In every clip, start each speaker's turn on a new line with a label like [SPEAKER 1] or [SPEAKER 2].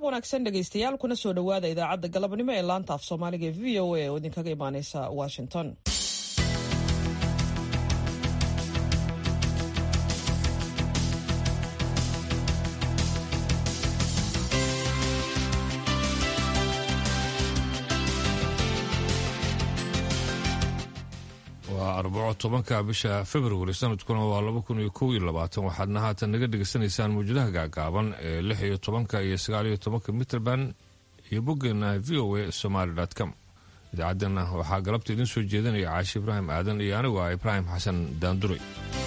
[SPEAKER 1] wanaagsan dhegaystayaal kuna soo dhowaada idaacadda galabnimo ee laanta af soomaaliga ee v o a oo idinkaga imaaneysa washington
[SPEAKER 2] waa arbaco tobanka bisha februari sanadkuna waa laba kun iyo kow iyo labaatan waxaadna haatan naga dhegaysanaysaan mawjadaha gaagaaban ee lix iyo tobanka iyo sagaal iyo tobanka mitrband iyo boggeena v o a somaly com idaacaddeenna waxaa galabta idiin soo jeedinaya caashi ibraahim aadan iyo anigu ah ibraahim xasan daanduray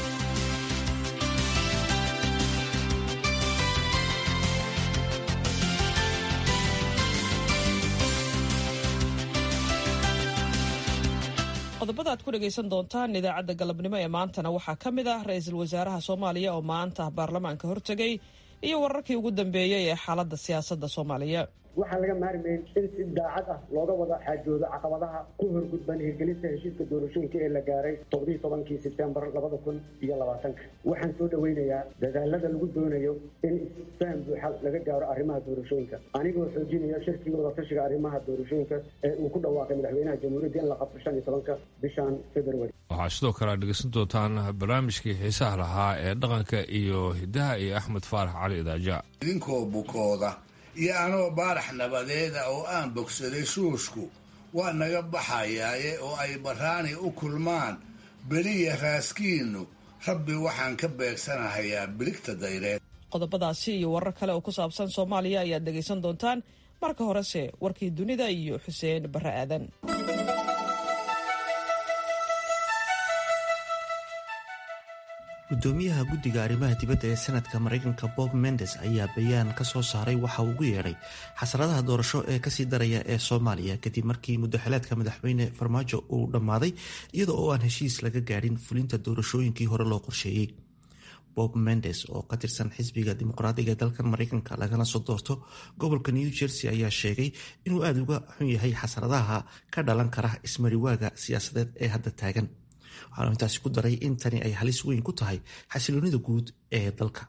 [SPEAKER 1] qodobada aad ku dhegaysan doontaan idaacadda galabnimo ee maantana waxaa ka mid ah ra-iisul wasaaraha soomaaliya oo maanta baarlamaanka hortegay iyo wararkii ugu dambeeyey ee xaaladda siyaasadda soomaaliya
[SPEAKER 3] waxaan laga maarmayn in si daacad ah looga wada xaajoodo caqabadaha ku horgudban hirgelinta heshiiska doorashooyinka ee la gaaray toddobiyi tobankii sebtembar labada kun iyo labaatanka waxaan soo dhoweynayaa dadaalada lagu doonayo in isfaham buuxa laga gaaro arrimaha doorashooyinka anigoo xoojinaya shirkii wadatashiga arrimaha doorashooyinka ee uu ku dhawaaqay madaxweynaha jamhuuriyadda in la qabto shan iyo tobanka bishan februari
[SPEAKER 2] waxaa sidoo kale aad dhegaysan doontaan barnaamijkii xiisaha lahaa ee dhaqanka iyo hidaha iyo axmed faarax cali idaaja
[SPEAKER 4] idinkoo bukooda iyo anoo baarax nabadeeda oo aan bogsaday shuushku waa naga baxayaaye oo ay barraani u kulmaan beliya raaskiinnu rabbi waxaan ka beegsanahayaa biligta dayreed
[SPEAKER 1] qodobadaasi iyo warar kale oo ku saabsan soomaaliya ayaad dhegaysan doontaan marka horese warkii dunida iyo xuseen barre aadan
[SPEAKER 5] gudoomiyaha guddiga arrimaha dibadda ee sanadka maraykanka bob mendes ayaa bayaan ka soo saaray waxa uu ugu yeedhay xasaradaha doorasho ee kasii daraya ee soomaaliya kadib markii muddaxileedka madaxweyne farmaajo uu dhammaaday iyada oo aan heshiis laga gaadhin fulinta doorashooyinkii hore loo qorsheeyey bob mendes oo ka tirsan xisbiga dimuqraadiga ee dalkan maraykanka lagana soo doorto gobolka new jersey ayaa sheegay inuu aada uga xun yahay xasaradaha ka dhalan kara ismariwaaga siyaasadeed ee hadda taagan waxaanu intaasi ku daray in tani ay halis weyn ku tahay xasiloonida guud ee dalka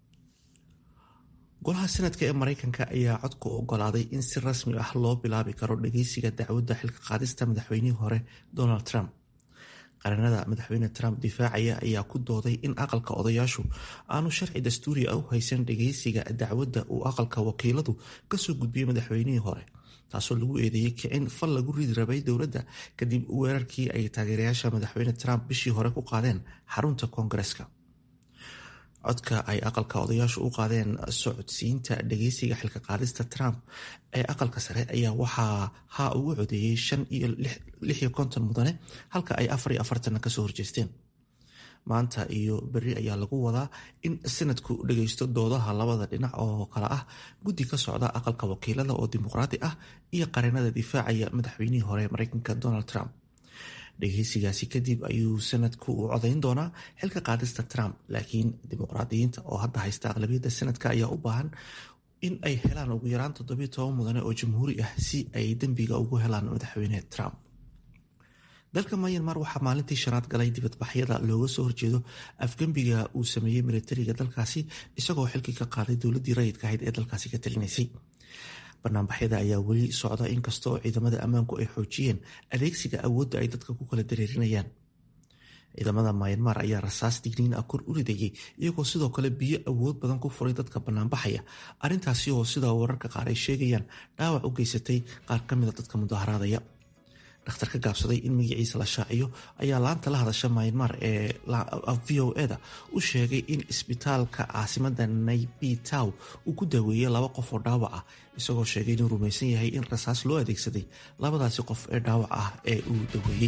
[SPEAKER 5] golaha sanadka ee maraykanka ayaa codku ogolaaday in si rasmi ah loo bilaabi karo dhageysiga dacwadda xilka qaadista madaxweynihii hore donald trump qaranada madaxweyne trump difaacaya ayaa ku dooday in aqalka odayaashu aanu sharci dastuuri ah u haysan dhageysiga dacwadda uu aqalka wakiiladu kasoo gudbiyey madaxweynihii hore taasoo lagu eedeeyey kicin fal lagu ridi rabay dowladda kadib weerarkii ay taageerayaasha madaxweyne trump bishii hore ku qaadeen xarunta koongareska codka ay aqalka odayaashu u qaadeen socodsiinta dhageysiga xilka qaadista trump ee aqalka sare ayaa waxaa ha ugu codeeyey shan iyo lix iyo konton mudane halka ay afar iyo afartanna kasoo horjeesteen maanta iyo beri ayaa lagu wadaa in sanadku dhageysto doodaha labada dhinac oo kale ah guddi ka socda aqalka wakiilada oo dimuqraadi ah iyo qareenada difaacaya madaxweynihii hore mareykanka donald trump dhageysigaasi kadib ayuu sanadku u codayn doonaa xilka qaadista trump laakiin dimuqraadiyiinta oo hadda haysta aqlabiyadda sanadka ayaa u baahan in ay helaan ugu yaraan toddobiyo toban mudane oo jamhuuri ah si ay dembiga ugu helaan madaxweyne trump dalka myanmar waxaa maalintii shanaad galay dibadbaxyada looga soo horjeedo afgembiga uu sameeyey militariga dalkaasi isagoo xilkii ka qaaday dowladii rayidka ahayd ee dalkaasi ka talinaysay banaanbaxyada ayaa weli socda inkasta oo ciidamada ammaanku ay xoojiyeen adeegsiga awoodda ay dadka ku kala dareerinayaan ciidamada myanmar ayaa rasaas digniin ah kor u ridayay iyagoo sidoo kale biyo awood badan ku furay dadka banaanbaxaya arrintaasi oo sida wararka qaar ay sheegayaan dhaawac u geysatay qaar ka mida dadka mudaharaadaya dhakhtar ka gaabsaday in magaciisa la shaaciyo ayaa laanta la hadasha myanmar ee v o eda u sheegay in isbitaalka caasimada naybi tow uu ku daaweeyey laba qof oo dhaawac ah isagoo sheegay inuu rumaysan yahay in rasaas loo adeegsaday labadaasi qof ee dhaawac ah ee uu daweeyey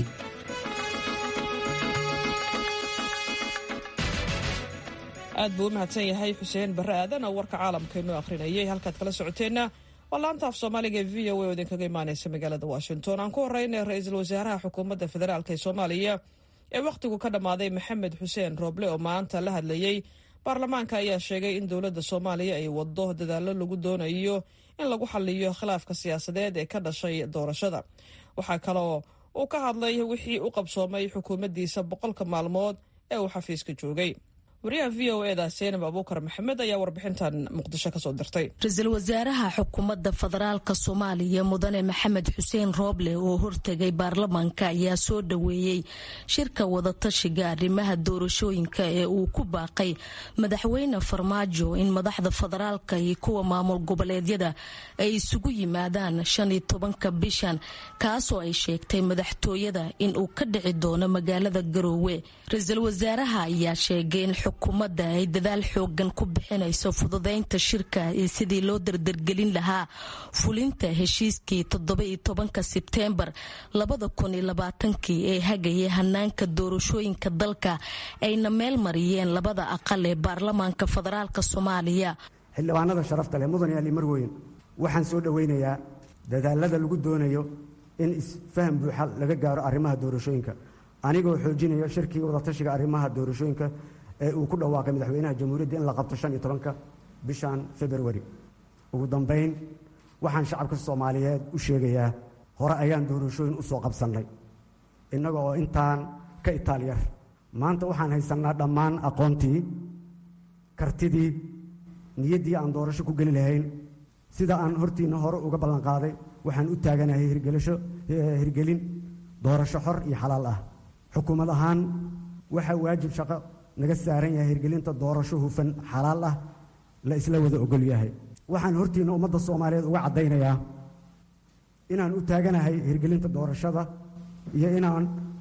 [SPEAKER 1] aad buu u mahadsan yahay xuseen barre aadan oo warka caalamkeennu akhrinayay halkaad kala socoteenna waa laanta af soomaaliga ee v o a oo idinkaga imaaneysa magaalada washington aan ku horeyna ra-iisul wasaaraha xukuumadda federaalk ee soomaaliya ee wakhtigu ka dhammaaday maxamed xuseen rooble oo maanta la hadlayey baarlamaanka ayaa sheegay in dowladda soomaaliya ay waddo dadaallo lagu doonayo in lagu xaliyo khilaafka siyaasadeed ee ka dhashay doorashada waxaa kaloo uu ka hadlay wixii u qabsoomay xukuumaddiisa boqolka maalmood ee uu xafiiska joogay wariyaha v o eda seenab abuukar maxamed ayaa warbixintan muqdisho kasoo dirtay
[SPEAKER 6] ra-iisul wasaaraha xukuumadda federaalka soomaaliya mudane maxamed xuseen rooble oo hortegay baarlamaanka ayaa soo dhoweeyey shirka wadatashiga arrimaha doorashooyinka ee uu ku baaqay madaxweyne farmaajo in madaxda federaalka iyo kuwa maamul goboleedyada ay isugu yimaadaan shan iyo tobanka bishan kaasoo ay sheegtay madaxtooyada in uu ka dhici doono magaalada garoowe ra-iisul wasaaraha ayaa sheegay in xukuumadda ay dadaal xoogan ku bixinayso fududeynta shirka iyo sidii loo dardargelin lahaa fulinta heshiiskii toddoba-iyo tobanka sebteembar labada kun iyo labaatankii ee hagayay hanaanka doorashooyinka dalka ayna meel mariyeen labada aqal ee baarlamaanka federaalk soomaaliya
[SPEAKER 7] xildhibaanada sharafta leh mudan ali marweyn waxaan soo dhoweynayaa dadaalada lagu doonayo in isfaham buuxa laga gaaro arrimaha doorashooyinka anigoo xoojinayo shirkii wadatashiga arrimaha doorashooyinka ee uu ku dhawaaqay madaxweynaha jamhuuriyadda in la qabto shan iyo tobanka bishan februari ugu dambayn waxaan shacabka soomaaliyeed u sheegayaa hore ayaan doorashooyin u soo qabsannay innaga oo intaan ka itaalyar maanta waxaan haysannaa dhammaan aqoontii kartidii niyaddii aan doorasho ku geli lahayn sida aan hortiinna hore uga ballanqaaday waxaan u taaganahay hirgelin doorasho xor iyo xalaal ah xukuumad ahaan waxaa waajib shaqo naga saaran yahay hirgelinta doorasho hufan xalaal ah la isla wada ogol yahay waxaan hortiinna ummadda soomaaliyeed uga caddaynayaa inaan u taaganahay hirgelinta doorashada iyo inaan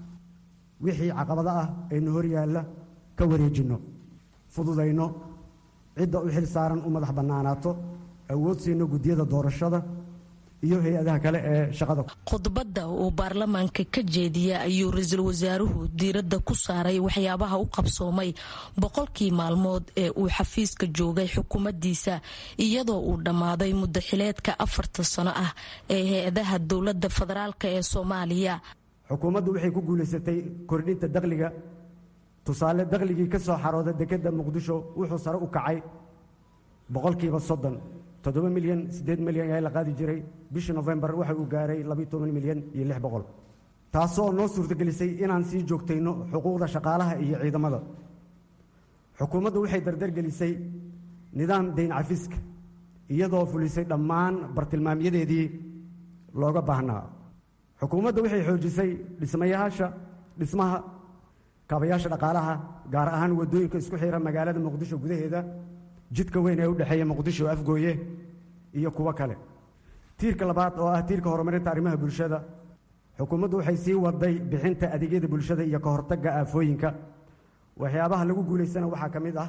[SPEAKER 7] wixii caqabado ah ayna hor yaalla ka wareejinno fududayno cidda u xil saaran u madax bannaanaato awood siino guddiyada doorashada iyo hay-adaha kale ee shaqada
[SPEAKER 6] khudbadda uu baarlamaanka ka jeediya ayuu ra-iisul wasaaruhu diiradda ku saaray waxyaabaha u qabsoomay boqolkii maalmood ee uu xafiiska joogay xukuumaddiisa iyadoo uu dhammaaday muddaxileedka afarta sano ah ee hay-adaha dowladda federaalk ee soomaaliya
[SPEAKER 7] xukuumaddu waxay ku guulaysatay kordhinta dakhliga tusaale dakhligii ka soo xarooda dekedda muqdisho wuxuu sare u kacay boqolkiiba soddon toddoba milyan siddeed milyan ayaa la qaadi jiray bishii nofembar waxa uu gaaray labiyo toban milyan iyo lix boqol taasoo noo suurtagelisay inaan sii joogtayno xuquuqda shaqaalaha iyo ciidamada xukuumaddu waxay dardargelisay nidaam dayn cafiska iyadoo fulisay dhammaan bartilmaamyadeedii looga baahnaa xukuumadda waxay xoojisay dhismayaasha dhismaha kaabayaasha dhaqaalaha gaar ahaan waddooyinka isku xira magaalada muqdisho gudaheeda jidka weyn ee u dhexeeya muqdisho afgooye iyo kuwo kale tiirka labaad oo ah tiirka horumarinta arrimaha bulshada xukuumaddu waxay sii waday bixinta adeegyada bulshada iyo ka hortagga aafooyinka waxyaabaha lagu guulaysana waxaa ka mid ah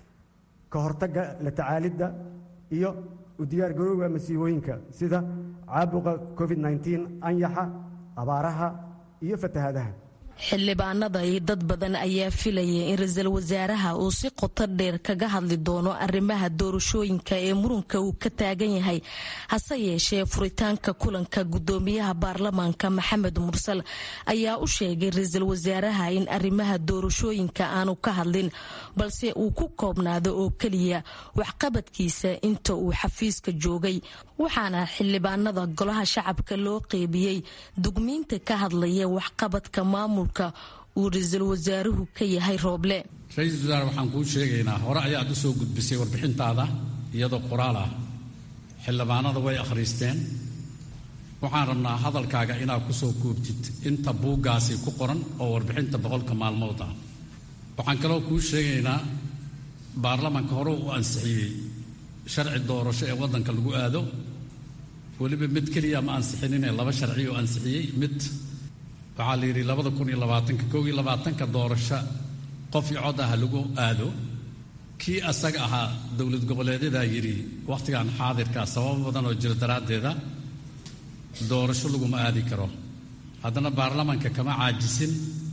[SPEAKER 7] ka hortagga la tacaalidda iyo u diyaargarowga masiibooyinka sida caabuqa covid nneteen anyaxa abaaraha iyo fatahaadaha
[SPEAKER 6] xildhibaanada iyo dad badan ayaa filayay in ra-iisul wasaaraha uu si qoto dheer kaga hadli doono arrimaha doorashooyinka ee murunka uu ka taagan yahay hase yeeshee furitaanka kulanka gudoomiyaha baarlamaanka maxamed mursal ayaa u sheegay ra-iisul wasaaraha in arrimaha doorashooyinka aanu ka hadlin balse uu ku koobnaado oo keliya waxqabadkiisa inta uu xafiiska joogay waxaana xildhibaanada golaha shacabka loo qeybiyey dugmiinta ka hadlaya waxqabadka maamulka uu ra-iisul wasaaruhu ka yahay rooble
[SPEAKER 8] ra-iisul wasaare waxaan kuu sheegaynaa hore ayaad u soo gudbisay warbixintaada iyadoo qoraal ah xildhibaanada way akhriisteen waxaan rabnaa hadalkaaga inaad ku soo koobtid inta buuggaasi ku qoran oo warbixinta boqolka maalmood ah waxaan kaloo kuu sheegaynaa baarlamaanka hore u ansixiyey sharci doorasho ee waddanka lagu aado weliba mid keliya ma ansixinine laba sharci oo ansixiyey mid waxaa la yidhi labada kun iyo labaatanka kow iyo labaatanka doorasho qof iyo cod ah lagu aado kii asaga ahaa dowlad goboleedyadaa yidhi wakhtigan xaadirka sababo badan oo jira daraaddeeda doorasho laguma aadi karo haddana baarlamaanka kama caajisin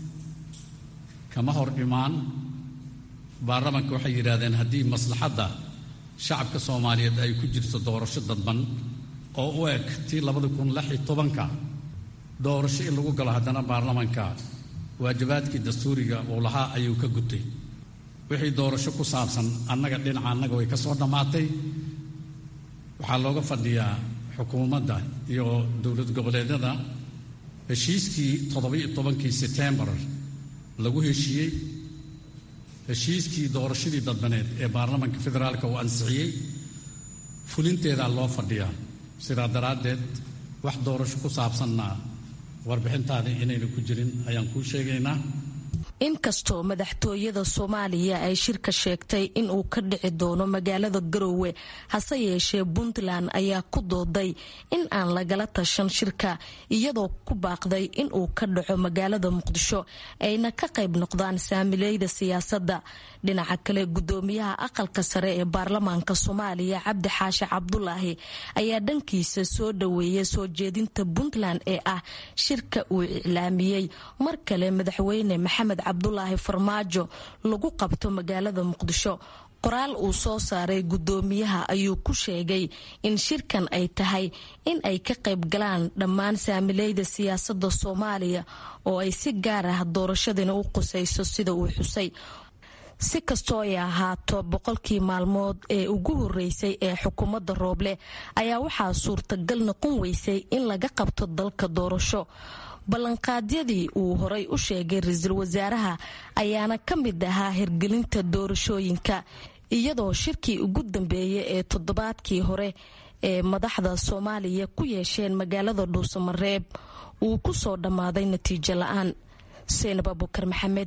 [SPEAKER 8] kama hor imaan baarlamaanka waxay yidhaahdeen haddii maslaxadda shacabka soomaaliyeed ay ku jirto doorasho dadban oo u eg tii labada kun lix iyo tobanka doorasho in lagu galo haddana baarlamaanka waajibaadkii dastuuriga uu lahaa ayuu ka gutay wixii doorasho ku saabsan annaga dhinaca annaga way ka soo dhammaatay waxaa looga fadhiyaa xukuumadda iyo dowlad goboleedyada heshiiskii toddobiyo tobankii setembar lagu heshiiyey heshiiskii doorashadii dadbaneed ee baarlamaanka federaalka uu ansixiyey fulinteedaa loo fadhiyaa sidaa daraaddeed wax doorasho ku saabsanna warbixintaada inayna ku jirin ayaan kuu sheegaynaa
[SPEAKER 6] inkastoo madaxtooyada soomaaliya ay shirka sheegtay inuu ka dhici doono magaalada garoowe hase yeeshee puntland ayaa ku dooday in aan lagala tashan shirka iyadoo ku baaqday inuu ka dhaco magaalada muqdisho ayna ka qayb noqdaan saamileyda siyaasadda dhinaca kale gudoomiyaha aqalka sare ee baarlamaanka soomaaliya cabdi xaashi cabdulaahi ayaa dhankiisa soo dhaweeyay soo jeedinta puntland ee ah shirka uu iclaamiyey mar kale madaxweyne maxamed cabdulaahi farmaajo lagu qabto magaalada muqdisho qoraal uu soo saaray gudoomiyaha ayuu ku sheegay in shirkan ay tahay in ay ka qayb galaan dhammaan saamileyda siyaasada soomaaliya oo ay si gaar ah doorashadina u qusayso sida uu xusay si kastoo ay ahaato boqolkii maalmood ee ugu horeysay ee xukuumadda rooble ayaa waxaa suurtagal noqon weysay in laga qabto dalka doorasho ballanqaadyadii uu horay u sheegay ra-iisul wasaaraha ayaana ka mid ahaa hirgelinta doorashooyinka iyadoo shirkii ugu dambeeyay ee toddobaadkii hore ee madaxda soomaaliya ku yeesheen magaalada dhuusamareeb uu ku soo dhammaaday natiijo la-aan seenab abukar maxamed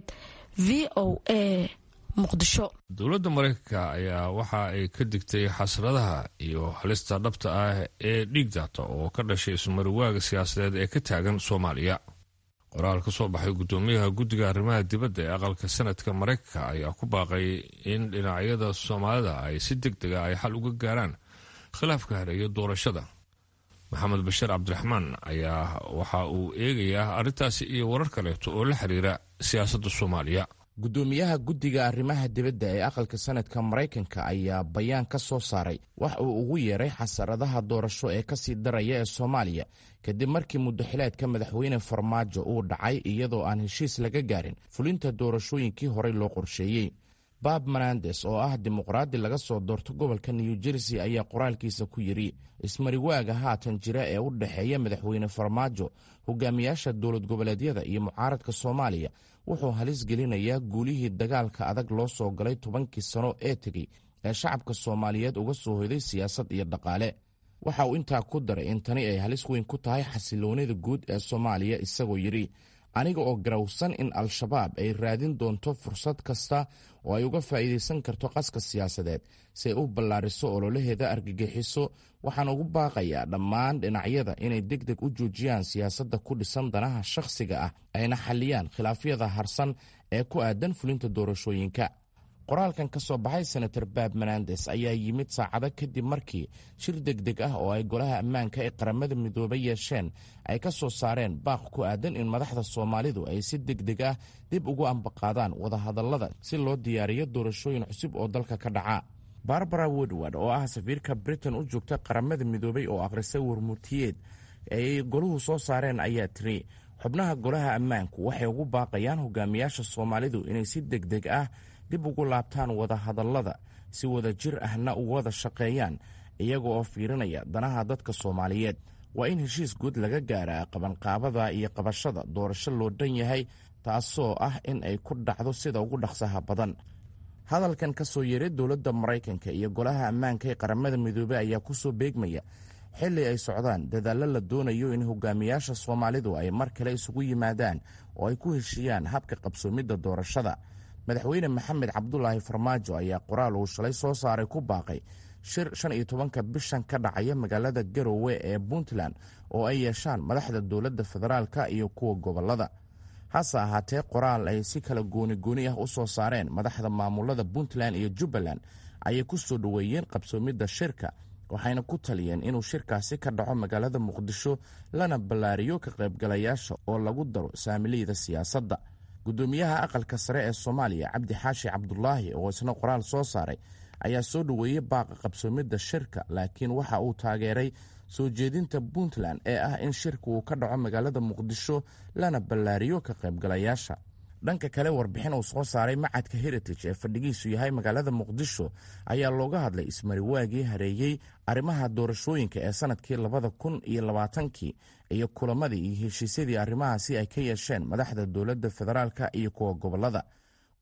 [SPEAKER 6] v o a muqdisho
[SPEAKER 2] dowladda maraykanka ayaa waxa ay ka digtay xasradaha iyo halista dhabta ah ee dhiig daata oo ka dhashay ismariwaaga siyaasadeed ee ka taagan soomaaliya qoraal ka soo baxay guddoomiyaha guddiga arrimaha dibadda ee aqalka sanadka maraykanka ayaa ku baaqay in dhinacyada soomaalida ay si deg dega ay xal uga gaaraan khilaafka hareeya doorashada maxamed bashiir cabdiraxmaan ayaa waxa uu eegayaa arrintaasi iyo warar kaleeto oo la xiriira siyaasadda soomaaliya
[SPEAKER 9] guddoomiyaha guddiga arrimaha dibadda ee aqalka sanadka maraykanka ayaa bayaan ka soo saaray wax uu ugu yeeray xasaradaha doorasho ee kasii daraya ee soomaaliya kadib markii muddaxileedka madaxweyne farmaajo uu dhacay iyadoo aan heshiis laga gaarin fulinta doorashooyinkii horey loo qorsheeyey bab menandes oo ah dimuqraadi laga soo doorto gobolka new jersey ayaa qoraalkiisa ku yidhi ismariwaaga haatan jira ee u dhexeeya madaxweyne farmaajo hogaamiyaasha dowlad goboleedyada iyo mucaaradka soomaaliya wuxuu halis gelinayaa guulihii dagaalka adag loo soo galay tobankii sano ee tegey ee shacabka soomaaliyeed uga soo hoyday siyaasad iyo dhaqaale waxa uu intaa ku daray in tani ay halis weyn ku tahay xasiloonida guud ee soomaaliya isagoo yidhi aniga oo garawsan in al-shabaab ay raadin doonto fursad kasta oo ay uga faa'iidaysan karto qaska siyaasadeed si ay u ballaariso ololaheeda argagixiso waxaan ugu baaqayaa dhammaan dhinacyada inay deg deg u joojiyaan siyaasadda ku dhisan danaha shakhsiga ah ayna xalliyaan khilaafyada harsan ee ku aadan fulinta doorashooyinka qoraalkan ka soo baxay senator bab menandes ayaa yimid saacado kadib markii shir degdeg ah oo ay golaha ammaanka ee qaramada midoobay yeesheen ay ka soo saareen baaq ku aadan in madaxda soomaalidu ay si degdeg ah dib ugu ambaqaadaan wadahadallada si loo diyaariyo doorashooyin cusub oo dalka ka dhaca barbara woodward oo ah safiirka britain u joogta qaramada midoobay oo akhrisay warmurtiyeed ay goluhu soo saareen ayaa tiri xubnaha golaha ammaanku waxay ugu baaqayaan hogaamiyaasha soomaalidu inay si degdeg ah dib ugu laabtaan wadahadallada si wada jir ahna u wada shaqeeyaan iyaga oo fiirinaya danaha dadka soomaaliyeed waa in heshiis guud laga gaaraa qabanqaabada iyo qabashada doorasho loo dhan yahay taasoo ah in ay ku dhacdo sida ugu dhaqsaha badan hadalkan ka soo yeeray dowladda maraykanka iyo golaha ammaanka ee qaramada midoobey ayaa ku soo beegmaya xilli ay socdaan dadaallo la doonayo in hogaamiyaasha soomaalidu ay mar kale isugu yimaadaan oo ay ku heshiiyaan habka qabsoomidda doorashada madaxweyne maxamed cabdulaahi farmaajo ayaa qoraal uu shalay soo saaray ku baaqay shir shan iyo tobanka bishan ka dhacaya magaalada garowe ee puntland oo ay yeeshaan madaxda dowladda federaalka iyo kuwa gobolada hase ahaatee qoraal ay si kala gooni gooni ah u soo saareen madaxda maamulada puntland iyo jubbaland ayay ku soo dhoweeyeen qabsoomidda shirka waxayna ku taliyeen inuu shirkaasi ka dhaco magaalada muqdisho lana ballaariyo ka qaybgalayaasha oo lagu daro saamiliyada siyaasadda guddoomiyaha aqalka sare ee soomaaliya cabdi xaashi cabdulaahi oo isna qoraal soo saaray ayaa soo dhoweeyey baaqa qabsoomidda shirka laakiin waxa uu taageeray soo jeedinta puntland ee ah in shirka uu ka dhaco magaalada muqdisho lana ballaariyo ka qaybgalayaasha dhanka kale warbixin uu soo saaray macadka heritage ee fadhigiisu yahay magaalada muqdisho ayaa looga hadlay ismariwaagii hareeyey arrimaha doorashooyinka ee sanadkii labada kun iyo labaatankii iyo kulamadii iyo heshiisyadii arrimahaasi ay ka yeesheen madaxda dowladda federaalka iyo kuwa gobolada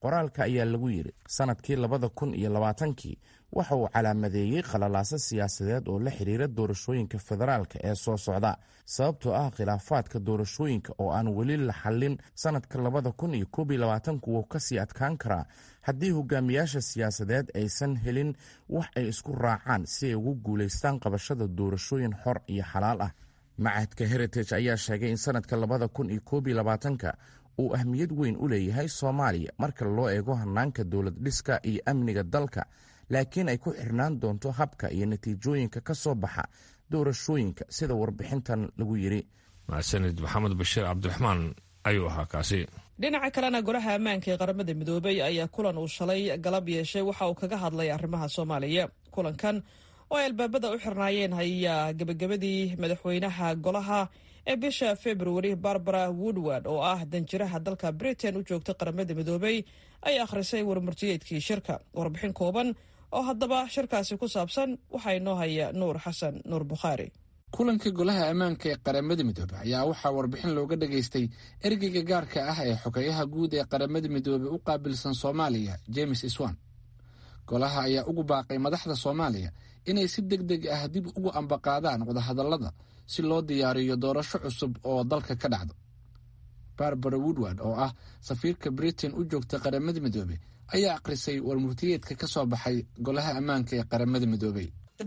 [SPEAKER 9] qoraalka ayaa lagu yidhi sanadkii labada kun iyo labaatankii waxa uu calaamadeeyey khalalaaso siyaasadeed oo la xidhiira doorashooyinka federaalka ee soo socda sababtoo ah khilaafaadka doorashooyinka oo aan weli la xallin sanadka labada kun iyo koob iyo labaatanku wuu kasii adkaan karaa haddii hogaamiyaasha siyaasadeed aysan helin wax ay isku raacaan si ay ugu guulaystaan qabashada doorashooyin xor iyo xalaal ah macahadka heritage ayaa sheegay in sanadka labada kun iyo koob iyo labaatanka uu ahmiyad weyn u leeyahay soomaaliya marka loo eego hanaanka dowlad dhiska iyo amniga dalka laakiin ay ku xirnaan doonto habka iyo natiijooyinka ka soo baxa doorashooyinka sida warbixintan lagu yidhi
[SPEAKER 2] mahadsanid maxamed bashiir cabdiraxmaan ayuu ahaa kaasi
[SPEAKER 1] dhinaca kalena golaha ammaanka ee qaramada midoobay ayaa kulan uu shalay galab yeeshay waxa uu kaga hadlay arrimaha soomaaliya kulankan oo ay albaabada u xirnaayeen ayaa gebagabadii madaxweynaha golaha ee bisha februari barbara woodward oo ah danjiraha dalka britain u joogta qaramada midoobay ay akhrisay warmurtiyeedkii shirka warbixin kooban oo haddaba shirkaasi ku saabsan waxaa inoo haya nuur xasan nuur bukhaari
[SPEAKER 10] kulanka golaha ammaanka ee qaramada midoobey ayaa waxaa warbixin looga dhageystay ergeyga gaarka ah ee xogeyaha guud ee qaramada midoobey u qaabilsan soomaaliya james iswan golaha ayaa ugu baaqay madaxda soomaaliya inay si deg deg ah dib ugu ambaqaadaan wadahadallada si loo diyaariyo doorasho cusub oo dalka ka dhacdo barbara woodward oo ah safiirka britain u joogta qaramada midoobey ayaa akhrisay warmurtiyeedka ka soo baxay golaha ammaanka ee qaramada midoobey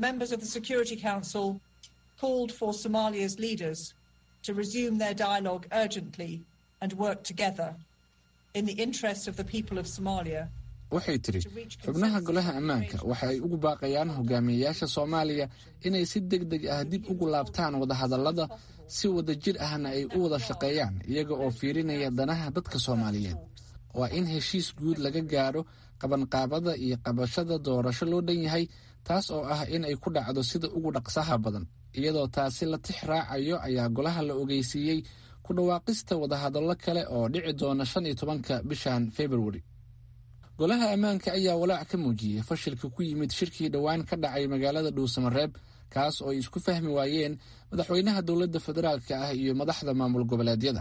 [SPEAKER 11] called for Somalia's leaders to resume their dialogue urgently and work together in the interest of the people of Somalia.
[SPEAKER 10] waxay tidhi xubnaha golaha ammaanka waxa ay ugu baaqayaan hogaamiyeyaasha soomaaliya inay si deg deg ah dib ugu laabtaan wadahadallada si wada jir ahna ay u wada shaqeeyaan iyaga oo fiirinaya danaha dadka soomaaliyeed waa in heshiis guud laga gaadho qabanqaabada iyo qabashada doorasho loo dhan yahay taas oo ah in ay ku dhacdo sida ugu dhaqsaha badan iyadoo taasi la tix raacayo ayaa golaha la ogeysiiyey ku dhawaaqista wadahadallo kale oo dhici doona shan iyo tobanka bishan februari golaha ammaanka ayaa walaac ka muujiyey fashilka ku yimid shirkii dhowaan ka dhacay magaalada dhuusamareeb kaas oo ay isku fahmi waayeen madaxweynaha dowladda federaalka ah iyo madaxda maamul goboleedyada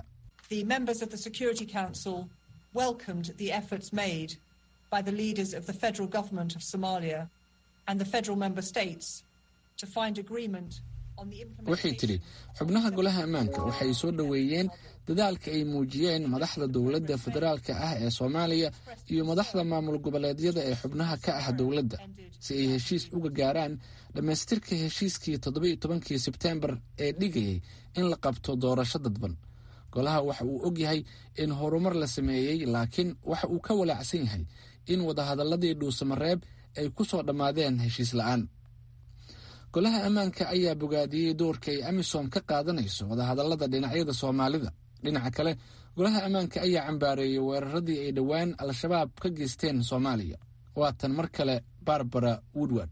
[SPEAKER 11] welcomed the efforts made by the leaders of the federal government of Somalia and the federal member states to find agreement
[SPEAKER 10] waxay tidhi xubnaha golaha ammaanka waxay soo dhoweeyeen dadaalka ay muujiyeen madaxda dowladda federaalka ah ee soomaaliya iyo madaxda maamul goboleedyada ee xubnaha ka ah dowladda si ay heshiis uga gaaraan dhammaystirka heshiiskii toddobiiyo tobankii sebteembar ee dhigayay in la qabto doorasho dadban golaha waxa uu og yahay in horumar la sameeyey laakiin waxa uu ka walaacsan yahay in wadahadalladii dhuusamareeb ay ku soo dhammaadeen heshiis la'aan golaha ammaanka ayaa bogaadiyey doorka ay amisom ka qaadanayso wadahadallada dhinacyada soomaalida dhinaca kale golaha ammaanka ayaa cambaareeyey weeraradii ay dhowaan al-shabaab ka geysteen soomaaliya waatan mar kale barbara woodward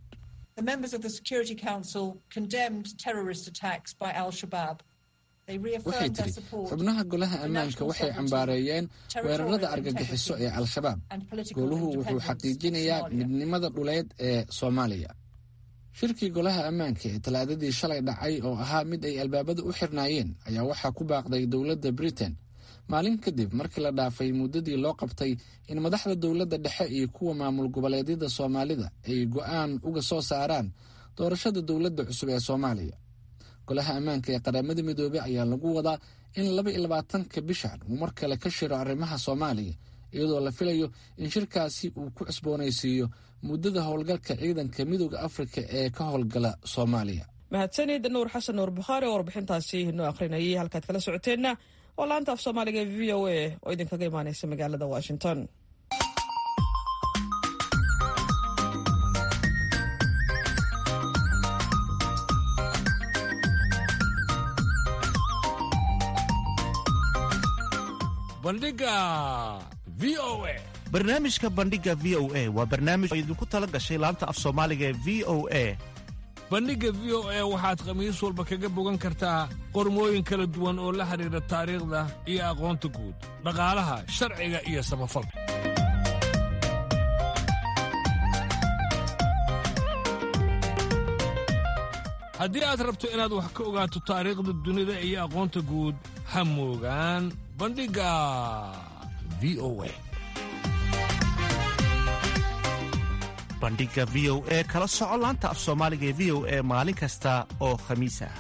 [SPEAKER 10] waxay tidhi xubnaha golaha ammaanka waxay cambaareeyeen weerarada argagixiso ee al-shabaab goluhu wuxuu xaqiijinayaa midnimada dhuleed ee soomaaliya shirkii golaha ammaanka ee talaadadii shalay dhacay oo ahaa mid ay albaabada u xirnaayeen ayaa waxaa ku baaqday dowladda britain maalin kadib markii la dhaafay muddadii loo qabtay in madaxda dowladda dhexe iyo kuwa maamul goboleedyada soomaalida ay go'aan uga soo saaraan doorashada dowladda cusub ee soomaaliya golaha ammaanka ee qaramada midoobey ayaa lagu wadaa in laba iyo labaatanka bishan uu mar kale ka shiro arrimaha soomaaliya iyadoo la filayo in shirkaasi uu ku cusboonaysiiyo muddada howlgalka ciidanka midooda afrika ee ka howlgala soomaaliya
[SPEAKER 1] mahadsanid nuur xasan nuur bukhaari oo warbixintaasi noo akhrinayay halkaad kala socoteenna oo laanta af soomaaliga ee v o a oo idinkaga imaaneysa magaalada washington
[SPEAKER 2] bandhiga v o a
[SPEAKER 5] barnaamijka bandhiga v o a waa barnaamij oo idinku tala gashay laanta af soomaaliga ee v o a
[SPEAKER 2] bandhigga v o a waxaad khamiis walba kaga bogan kartaa qormooyin kala duwan oo la xidhiidha taariikhda iyo aqoonta guud dhaqaalaha sharciga iyo samafalka haddii aad rabto inaad wax ka ogaato taariikhda dunida iyo aqoonta guud ha moogaan bandhigga v o a
[SPEAKER 12] bandhiga v o e kala soco laanta af soomaaliga ee v o e maalin kasta oo khamiis ah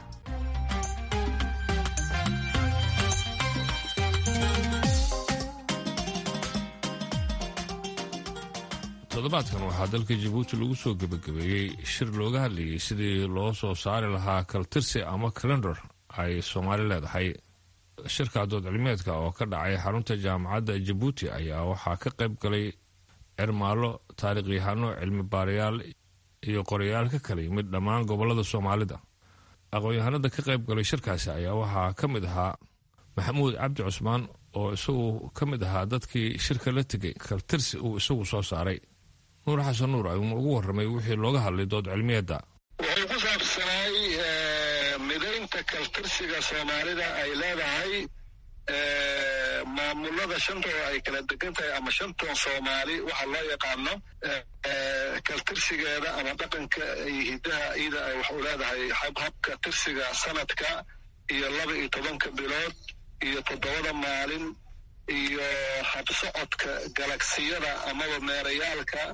[SPEAKER 2] toddobaadkan waxaa dalka jabuuti lagu soo gebagabeeyey shir looga hadlayay sidii loo soo saari lahaa kaltirsi ama kalendar ay soomaali leedahay shirka dood cilmeedka oo ka dhacay xarunta jaamacadda jabuuti ayaa waxaa ka qayb galay cirmaallo taariikhyahanno cilmi baarayaal iyo qorayaal ka kala yimid dhammaan gobollada soomaalida aqoon-yahanada ka qayb galay shirkaasi ayaa waxaa ka mid ahaa maxamuud cabdi cusmaan oo isagu ka mid ahaa dadkii shirka la tegay kaltirsi uu isagu soo saaray nuur xasan nuur ayuuna ugu warramay wixii looga hadlay dood cilmiyeedda
[SPEAKER 13] wuxuu ku saabsanay midaynta kaltirsiga soomaalida ay leedahay maamulada shantooda ay kala degan tahay ama shanton soomaali waxa loo yaqaano kaltirsigeeda ama dhaqanka iyo hiddaha iyada ay wax u leedahay habka tirsiga sanadka iyo laba iyo tobanka bilood iyo toddobada maalin iyo habsocodka galagsiyada amaba meerayaalka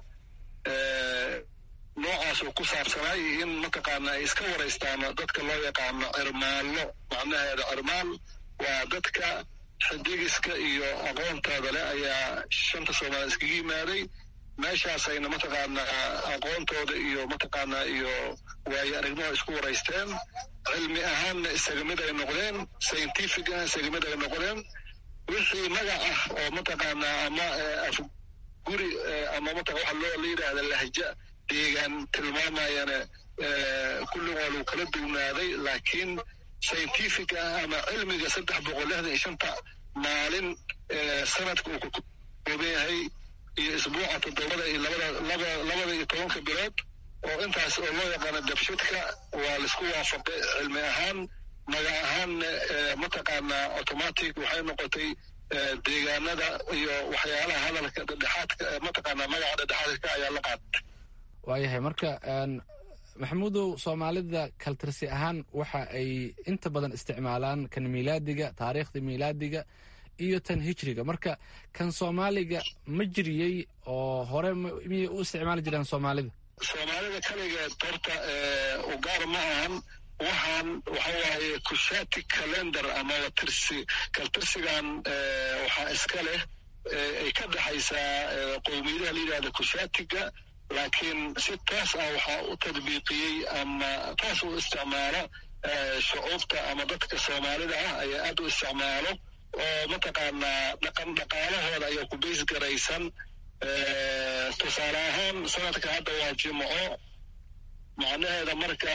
[SPEAKER 13] noocaas uu ku saabsanay in mataqaana ay iska waraystaan dadka loo yaqaano cirmaallo macnaheeda cirmaal waa dadka xidigiska iyo aqoontooda leh ayaa shanta soomaaliya iskaga yimaaday meeshaasayna mataqaanaa aqoontooda iyo mataqaanaa iyo waayo aragnimo isku waraysteen cilmi ahaanna isaga mid ay noqdeen scientific ah isaga mid ay noqdeen wixii magac ah oo mataqaanaa ama afguri ama mataa waxa loo la yidhaahda lahja deegaan tilmaamayana kulli waa lagu kala duwnaaday laakiin scientific ah ama cilmiga saddex boqol lixdan iyo shanta maalin sanadka uu ka kooban yahay iyo isbuuca toddobada iyo labada laba labada iyo tobanka bilood oo intaas oo loo yaqaano dabshidka waa laisku waafaqay cilmi ahaan magac ahaanna mataqaanaa automatic waxay noqotay deegaanada iyo waxyaalaha hadalka dhedhexaadka mataqaanaa magaca dhedhexaadka ayaa la qaatay
[SPEAKER 10] waayahay marka maxamuudow soomaalida kaltirsi ahaan waxa ay inta badan isticmaalaan kan miilaadiga taariikhda miilaadiga iyo tan hijriga marka kan soomaaliga ma jiriyey oo hore miyay u isticmaali jireen soomaalida
[SPEAKER 13] soomaalida kaligeed horta u gaar ma ahan waxaan waxa waaye kushati calendar amaba tirsi kaltirsigan waxaa iska leh ay ka dhexaysaa qowmiyadaha la yidhahda kushatiga laakiin si taas ah waxaa u tadbiiqiyey ama taas u isticmaalo shucuubta ama dadka soomaalida ah ayaa aad u isticmaalo oo mataqaanaa dhaqan dhaqaalahooda ayaa ku bays garaysan tusaale ahaan sanadka hadda waa jimco macnaheeda marka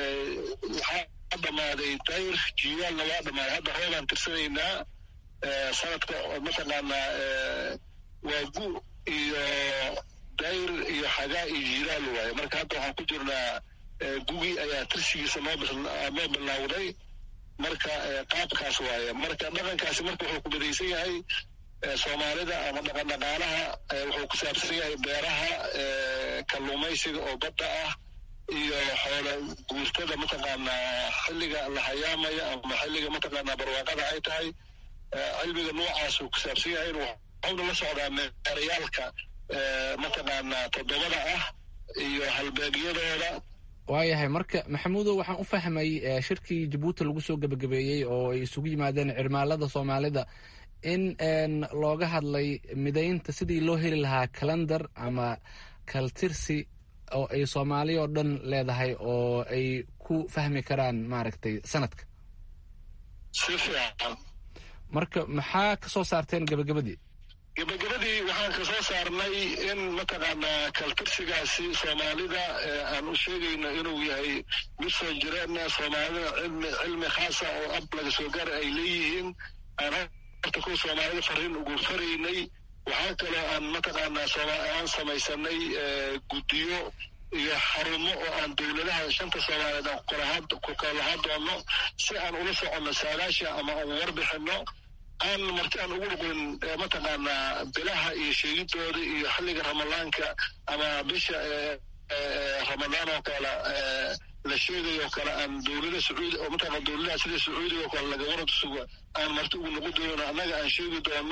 [SPEAKER 13] waxaa dhammaaday dayr jiwaalna waa dhammaaday hadda hoobaan tirsanaynaa sanadka mataqaanaa waa gu iyo dayr iyo xagaa iyo jiiraal waaye marka hadda waxaan ku jirnaa gugi ayaa tirsigiisa noo noo bilowday marka qaabkaas waaye marka dhaqankaasi marka wuxuu ku badaysan yahay soomaalida ama dhaqan dhaqaalaha wuxuu ku saabsan yahay beeraha kalluumaysiga oo badda ah iyo xoola guurtada mataqaanaa xilliga la hayaamaya ama xilliga mataqaanaa barwaaqada ay tahay cilmiga noocaasuu ku saabsan yahay waxauna la socdaa meerayaalka mataqaanaa toddobada ah iyo halbeegyadooda
[SPEAKER 10] waayahay marka maxamuudow waxaan u fahmay shirkii jabuuti lagu soo gebagabeeyey oo ay isugu yimaadeen cirmaalada soomaalida in looga hadlay midaynta sidii loo heli lahaa calendar ama kaltirsi oo ay soomaali oo dhan leedahay oo ay ku fahmi karaan maaragtay sanadka
[SPEAKER 13] si fiican
[SPEAKER 10] marka maxaa ka soo saarteen gebagabadii
[SPEAKER 13] gebagabadii waxaan ka soo saarnay in mataqaanaa kaltirsigaasi soomaalida aan u sheegayno inuu yahay mid soo jireenna soomaalida cilmi cilmi khaasa oo ab laga soo gaara ay leeyihiin aan horta kuwa soomaalida fariin ugu faraynay waxaa kaloo aan mataqaanaa aan samaysanay guddiyo iyo xarumo oo aan dowladaha shanta soomaaliyeed aan ku kala lahaan doono si aan ula soconno saadaasha ama aan warbixino aan marti aan ugu dhuqin mataqaanaa bilaha iyo sheegidooda iyo xilliga ramadaanka ama bisha ramadaan oo kale la sheegayo oo kale aan dowlada sacuudi oo mataqana dowladaha sida sacuudiga oo kale laga warad suga aan marti ugu noqon doono annaga aan sheegi doono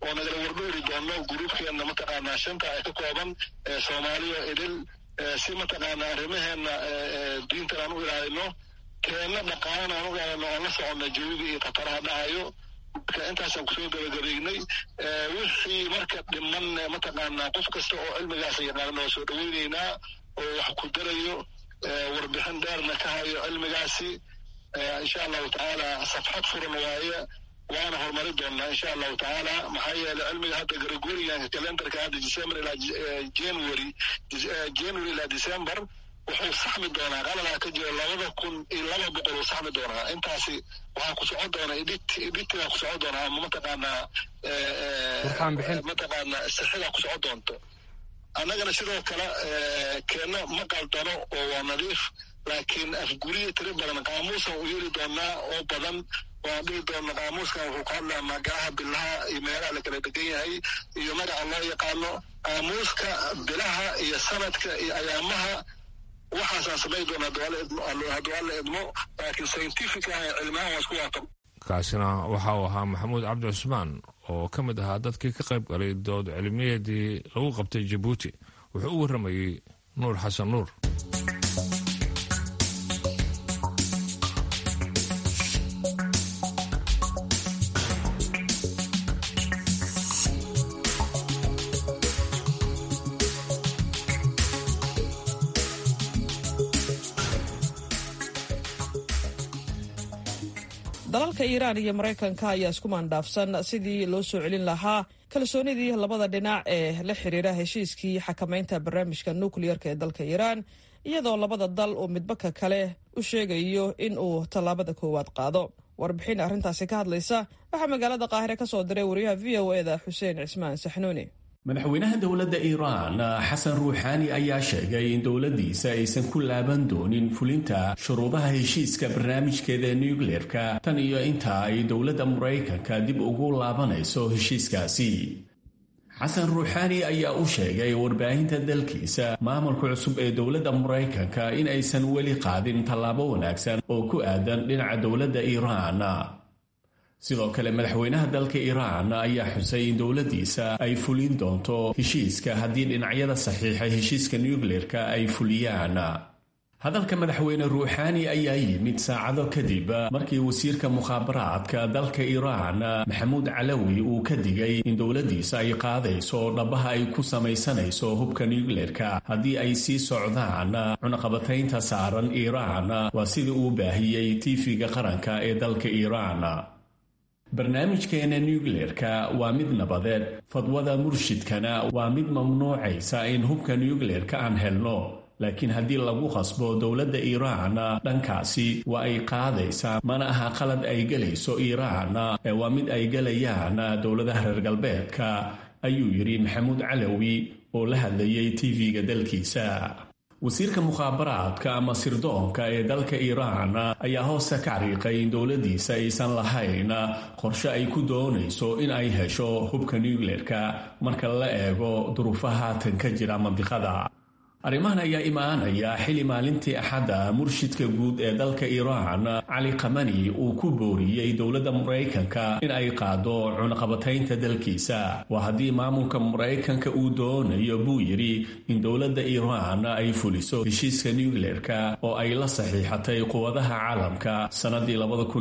[SPEAKER 13] oo nagala wardhowri doono gruubkeenna mataqaanaa shanta ay ka kooban soomaaliya idil si mataqaanaa arrimaheena diintan aan u ilaalino keenna dhaqaalana aan u ilaalino oon la soconno jawiga iyo khataraha dhacayo marka intaasaan kusoo gabagabeynay wixii marka dhiman mataqaanaa qof kasta oo cilmigaas yaqaana waa soo dhaweyneynaa oo wax ku darayo warbixin dheerna ka hayo cilmigaasi insha allahu tacaala safxad furan waaye waana horumari doonaa insha allahu tacaala maxaa yeelay cilmiga hadda gregorianka calendarka hadda december ilaa january january ilaa december wuxuu saxmi doonaa qalabaa ka jira labada kun iyo laba boqol uu saxmi doonaa intaasi waxaa ku socon doona edit editigaa ku socon doonaa ama mataqaanaa mataqaanaa sixidaa ku socon doonto annagana sidoo kale keenna ma qaldano oo waa nadiif laakiin afguriya tiri badan qaamuusan u yeeli doonaa oo badan waan dhihi doona qaamuuskan wuxuu ka hadlaa magacaha bilaha iyo meelaha la kala degan yahay iyo magaca loo yaqaano qaamuuska bilaha iyo sanadka iyo ayaamaha waxaasaan samayn doona hadduu alla idmo laakiin scientific ah cilmahan waa isku waafaq
[SPEAKER 2] kaasina waxa uu ahaa maxamuud cabdi cusmaan oo ka mid ahaa dadkii ka qayb galay dood cilmiyeedii lagu qabtay jabuuti wuxuu u warramayey nuur xasan nuur
[SPEAKER 1] dalalka iiraan iyo maraykanka ayaa isku maandhaafsan sidii loo soo celin lahaa kalsoonidii labada dhinac ee la xiriira heshiiskii xakamaynta barnaamijka nukliyarka ee dalka iiraan iyadoo labada dal uu midbaka kale u sheegayo in uu tallaabada koowaad qaado warbixin arrintaasi ka hadlaysa waxaa magaalada qaahire ka soo diray wariyaha v o e da xuseen cismaan saxnuuni
[SPEAKER 14] madaxweynaha dowladda iiraan xasan ruuxaani ayaa sheegay in dowladdiisa aysan ku laaban doonin fulinta shuruudaha heshiiska barnaamijkeeda nucleerka tan iyo inta ay dowladda maraykanka dib ugu laabanayso heshiiskaasi xasan ruuxaani ayaa u sheegay warbaahinta dalkiisa maamulka cusub ee dowladda maraykanka in aysan weli qaadin tallaabo wanaagsan oo ku aadan dhinaca dowladda iiraan sidoo kale madaxweynaha dalka iiraan ayaa xusay in dowladdiisa ay fulin doonto heshiiska haddii dhinacyada saxiixa heshiiska nucleerka ay fuliyaan hadalka madaxweyne ruuxaani ayaa yimid saacado kadib markii wasiirka mukhaabaraadka dalka iiraan maxamuud calawi uu ka digay in dowladdiisa ay qaadayso dhabaha ay ku samaysanayso hubka nucleerka haddii ay sii socdaan cunaqabataynta saaran iiraan waa sidii uu baahiyey tiifiga qaranka ee dalka iiraan barnaamijkeena nucleerka waa mid nabadeed fadwada murshidkana waa mid mamnuucaysa in hubka nucleerka aan helno laakiin haddii lagu qasbo dowladda iiraan dhankaasi waa ay qaadaysaa mana aha qalad ay gelayso iiraan ee waa mid ay gelayaan dowladaha reer galbeedka ayuu yidhi maxamuud calawi oo la hadlayay tv-ga dalkiisa wasiirka mukhaabaraadka ama sirdoonka ee dalka iiraan ayaa hoosta ka cariiqay in dowladdiisa aysan lahayn qorshe ay ku doonayso in ay hesho hubka nucleerka marka la eego duruufaha haatan ka jira mandiqada arrimahan ayaa imaanaya xili maalintii axadda murshidka guud ee dalka iiraan cali kamani uu ku booriyey dowladda maraykanka in ay qaado cunaqabataynta dalkiisa waa haddii maamulka maraykanka uu doonayo buu yidhi in dowladda iiraan ay fuliso heshiiska nucleerka oo ay la saxiixatay quwadaha caalamka sannadii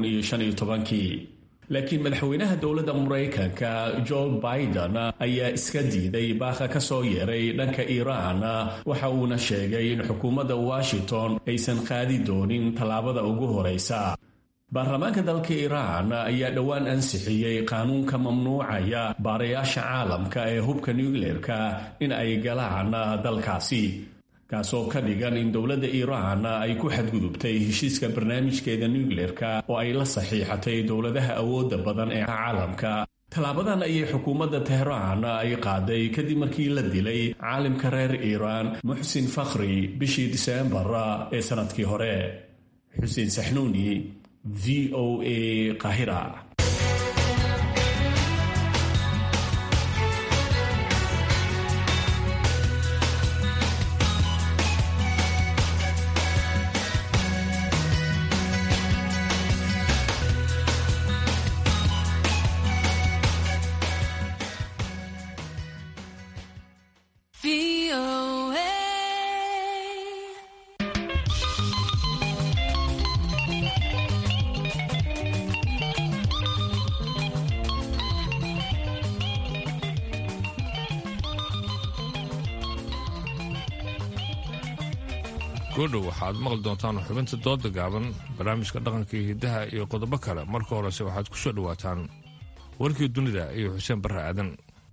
[SPEAKER 14] kii laakiin madaxweynaha dowladda maraykanka jo biden ayaa iska diiday baaqa ka soo yeeray dhanka iiraan waxa uuna sheegay in xukuumadda washington aysan qaadi doonin tallaabada ugu horaysa baarlamaanka dalka iiraan ayaa dhowaan ansixiyey qaanuunka mamnuucaya baarayaasha caalamka ee hubka nucleerka in ay galaan dalkaasi kaasoo ka dhigan in dowladda iiraan ay ku xadgudubtay heshiiska barnaamijkeeda nucleerka oo ay la saxiixatay dowladaha awoodda badan ee caalamka tallaabadan ayay xukuumadda tehraan ay qaaday kadib markii la dilay caalimka reer iiraan muxsin fakhri bishii diseembar ee sannadkii hore xuseen saxnuuni v o a qahira
[SPEAKER 2] goodhow waxaad maqli doontaan xubinta dooda gaaban barnaamijka dhaqanka iyo hiddaha iyo qodobo kale marka horese waxaad ku soo dhowaataan warkii dunida iyo xuseen barre aadan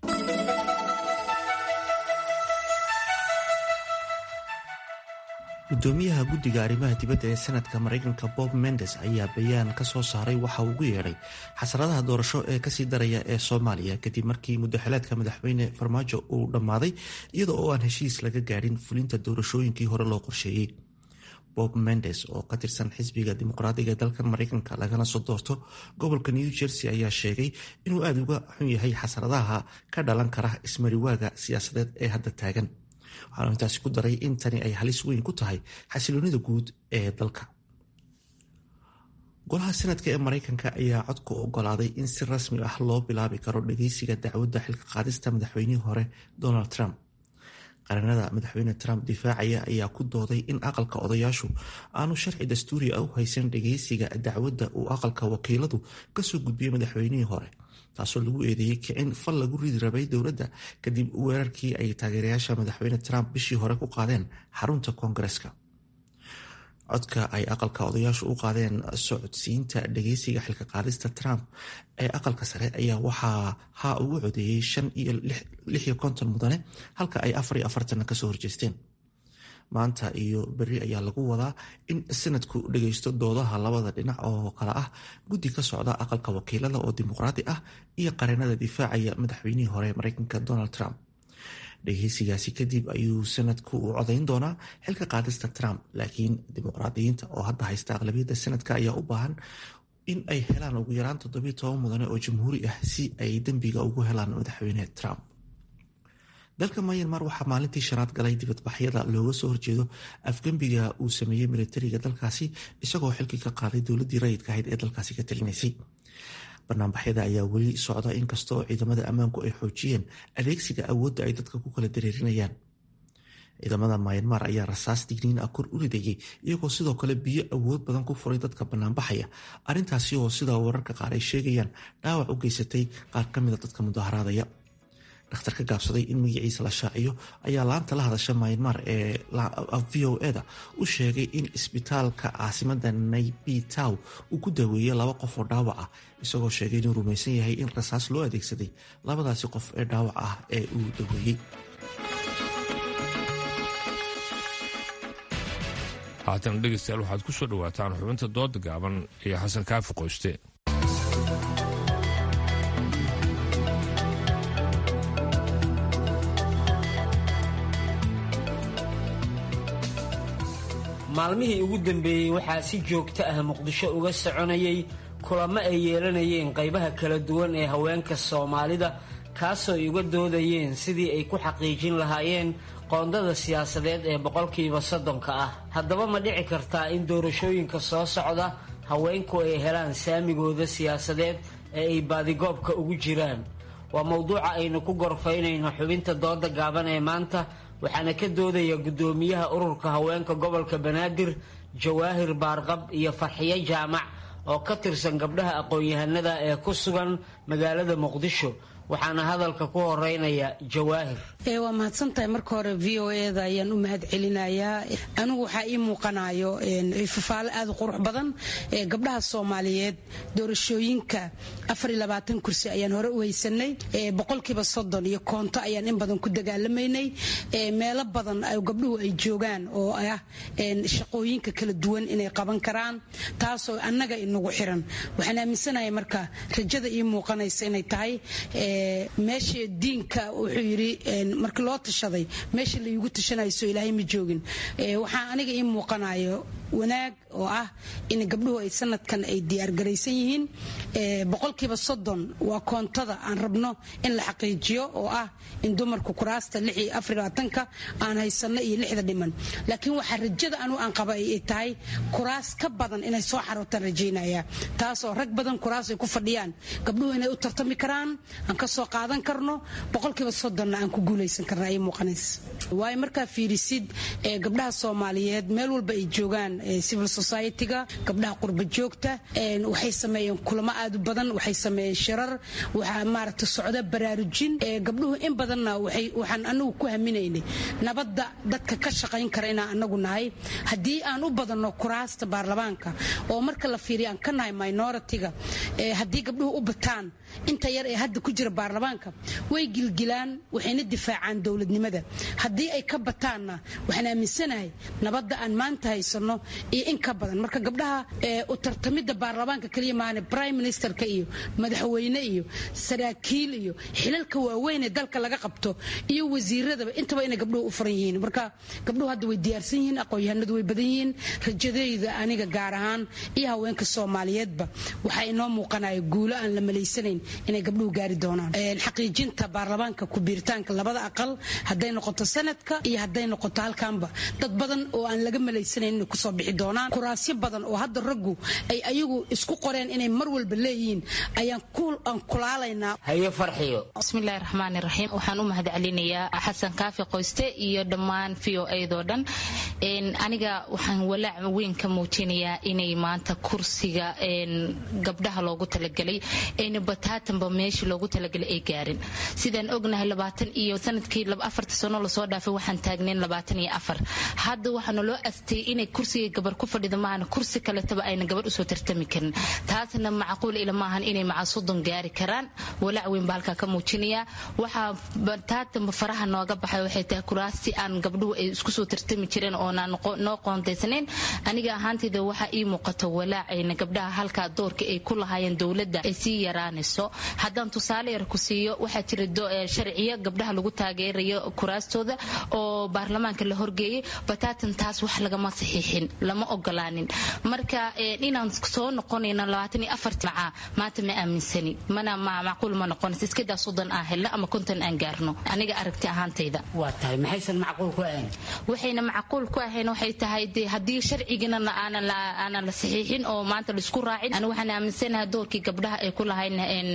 [SPEAKER 5] gudoomiyaha guddiga arrimaha dibadda ee sanadka maraykanka bob mendes ayaa bayaan ka soo saaray waxa uu ugu yeedhay xasaradaha doorasho ee kasii daraya ee soomaaliya kadib markii muddaxileedka madaxweyne farmaajo uu dhammaaday iyada oo aan heshiis laga gaadhin fulinta doorashooyinkii hore loo qorsheeyey bob mendes oo ka tirsan xisbiga dimuqraadiga ee dalkan maraykanka lagana soo doorto gobolka new jersey ayaa sheegay inuu aada uga xun yahay xasaradaha ka dhalan kara ismariwaaga siyaasadeed ee hadda taagan waxaanu intaasi ku daray in tani ay halis weyn ku tahay xasiloonida guud ee dalka golaha sanadka ee maraykanka ayaa codku ogolaaday in si rasmi ah loo bilaabi karo dhageysiga dacwadda xilka qaadista madaxweynihii hore donald trump qaranada madaxweyne trump difaacaya ayaa ku dooday in aqalka odayaashu aanu sharci dastuuri ah u haysan dhageysiga dacwadda uu aqalka wakiiladu kasoo gudbiyey madaxweynihii hore taasoo lagu eedeeyey kicin fal lagu ridi rabay dowladda kadib weerarkii ay taageerayaasha madaxweyne trump bishii hore ku qaadeen xarunta koongareska codka ay aqalka odayaashu u qaadeen socodsiinta dhageysiga xilka qaadista trump ee aqalka sare ayaa waxaa ha ugu codeeyey shan iyo lix iyo konton mudane halka ay afar iyo afartanna kasoo horjeesteen maanta iyo beri ayaa lagu wadaa in sanadku dhageysto doodaha labada dhinac oo kale ah guddi ka socda aqalka wakiilada oo dimuqraadi ah iyo qareenada difaacaya madaxweynihii hore mareykanka donald trump dhageysigaasi kadib ayuu sanadku u codayn doonaa xilka qaadista trump laakiin dimuqraadiyiinta oo hadda haysta aqlabiyadda sanadka ayaa u baahan in ay helaan ugu yaraan toddobiyo toban mudane oo jamhuuri ah si ay dembiga ugu helaan madaxweyne trump dalka myanmar waxaa maalintii shanaad galay dibadbaxyada looga soo horjeedo afgembiga uu sameeyey militariga dalkaasi isagoo xilkii ka qaaday dowladii rayidka ahayd ee dalkaasi ka talinaysay banaanbaxyada ayaa weli socda inkastoo ciidamada ammaanku ay xoojiyeen adeegsiga awoodda ay dadka ku kala dareerinayaan ciidamada myanmar ayaa rasaas digniin ah kor u ridayay iyagoo sidoo kale biyo awood badan ku furay dadka banaanbaxaya arrintaasi oo sidaa wararka qaar ay sheegayaan dhaawac u geysatay qaar ka mida dadka mudaharaadaya dhakhtar ka gaabsaday in magaciisa la shaaciyo ayaa laanta la hadasha myanmar ee v o eda u sheegay in isbitaalka caasimada naybi tow uu ku daaweeyey laba qof oo dhaawac ah isagoo sheegay inuu rumaysan yahay in rasaas loo adeegsaday labadaasi qof ee dhaawac ah ee uu daweeyey
[SPEAKER 2] haatan dhegeystayaal waxaad ku soo dhowaataan xubinta dooda gaaban iyo xasan kaafi qoyste
[SPEAKER 15] maalmihii ugu dambeeyey waxaa si joogto ah muqdisho uga soconayay kulamo ay yeelanayeen qaybaha kala duwan ee haweenka soomaalida kaasoo ay uga doodayeen sidii ay ku xaqiijin lahaayeen qoondada siyaasadeed ee boqolkiiba soddonka ah haddaba ma dhici kartaa in doorashooyinka soo socda haweenku ay helaan saamigooda siyaasadeed ee ay baadigoobka ugu jiraan waa mowduuca aynu ku gorfaynayno xubinta dooda gaaban ee maanta waxaana ka doodaya guddoomiyaha ururka haweenka gobolka banaadir jawaahir baarqab iyo farxiyo jaamac oo ka tirsan gabdhaha aqoon-yahanada ee ku sugan magaalada muqdisho waxaana hadalka ku horeynaya jawaahir
[SPEAKER 16] waa mahadsantahay marka hore v o eda ayaan u mahad celinayaa anigu waxaa ii muuqanayo fafaalo aad u qurux badan gabdhaha soomaaliyeed doorashooyinka kursi ayaan hore u haysanay boqolkiiba soddon iyo koonto ayaan in badan ku dagaalamaynay meelo badan gabdhuhu ay joogaan oo ah shaqooyinka kala duwan inay qaban karaan taasoo annaga inagu xiran waxaan aaminsanahay marka rajada ii muuqanaysa inay tahay meesha diinka wuxuu yidhi markii loo tashaday meesha laygu tashanayso ilaahay ma joogin waxaa aniga ii muuqanayo wanaag oo ah in gabdhuhu ay sanadkan ay diyaargaraysan yihiin boqolkiiba soddon waa koontada aan rabno in la xaqiijiyo oo ah in dumarku kuraasta ka aan haysano iyo lixda dhiman laakiin waxaa rajada anu aan qaba ay tahay kuraas ka badan inay soo xarootaan rajaynaya taasoo rag badan kuraas ay ku fadhiyaan gabdhuhu inay u tartami karaan aan ka soo qaadan karno boqolkiiba soddonna aan ku guulaysan karna ay muuqanays waayo markaa fiirisid gabdhaha soomaaliyeed meel walba ay joogaan civil society-ga gabdhaha qurba joogta waxay sameeyeen kulamo aad u badan waxay sameeyeen shirar waxaa maaragta socda baraarujin gabdhuhu in badanna waxaan anagu ku haminaynay nabadda dadka ka shaqayn kara inaan anagu nahay haddii aan u badanno kuraasta baarlamaanka oo marka la fiiriyo aan ka nahay minority-ga haddii gabdhuhu u bataan inta yar ee hadda ku jira baarlamaanka way gilgilaan waxayna difaacaan dowladnimada haddii ay ka bataanna waxaan aaminsanahay nabadda aan maanta haysano iyo in ka badan marka gabdhaha u tartamidda baarlamaanka kaliya maahane prime ministerka iyo madaxweyne iyo saraakiil iyo xilalka waaweyn ee dalka laga qabto iyo wasiiradaba intaba inay gabdhuhu u furan yihiin marka gabdhuhu hadda way diyaarsan yihiin aqoon-yahanadu way badan yihiin rajadayda aniga gaar ahaan iyo haweenka soomaaliyeedba waxaa inoo muuqanaya guulo aan la malaysanayn inay gabdhuhu gaari doonaan xaqiijinta baarlamaanka ku-biiritaanka labada aqal hadday noqoto sanadka iyo hadday noqoto halkaanba dad badan oo aan laga malaysanayn inay kusoo bixi doonaan kuraasyo badan oo hadda raggu ay ayagu isku qoreen inay mar walba leeyihiin ayaan aan kulaalaynaa
[SPEAKER 15] haye farxiyo
[SPEAKER 17] bismillahi raxmaani raxiim waxaan u mahadcelinayaa xasan kaafi qoyste iyo dhammaan v o eedoo dhan aniga waxaan walaac weyn ka muujinayaa inay maanta kursiga gabdhaha loogu talagelay ayna bataatanba meeshii loogu talagalay ay gaarin sidaan ognahay labaatan iyo sanadkii afarta sano lasoo dhaafay waxaan taagnayn labaatan iyo afar hadda waxaana loo astay inay kursiga gabar ku fadhida maahana kursi kaletaba ayna gabar usoo tartami karin taasna macquul ila maahan inay maca soddon gaari karaan walaac weyn baa halkaa ka muujinayaa waxaa bataatanba faraha nooga baxay waxay tahay kuraasti aan gabdhuhu ay isku soo tartami jireen oonaan noo qoontaysanayn aniga ahaantayda waxaa ii muuqato walaacayna gabdhaha halkaa doorka ay ku lahaayeen dowladda ay sii yaraanayso haddaan tusaale yar ku siiyo waxaa jira sharciyo gabdhaha lagu taageerayo kuraastooda oo baarlamaanka la horgeeyay bataatan taas wax lagama saxiixin lama ogolaanin marka inaan soo noqonayno labaatan iyo afarti macaa maanta ma aaminsani mana macquul ma noqonaysa iskadaa soddon aan helno ama konton aan gaarno aniga aragti ahaantayda
[SPEAKER 15] waa tahay maxaysan macquul ku ahayn
[SPEAKER 17] waxayna macquul ku ahayn waxay tahay de haddii sharcigana aanan la saxiixin oo maanta laisku raacin ani waxaan aaminsanahay doorkii gabdhaha ay ku lahayn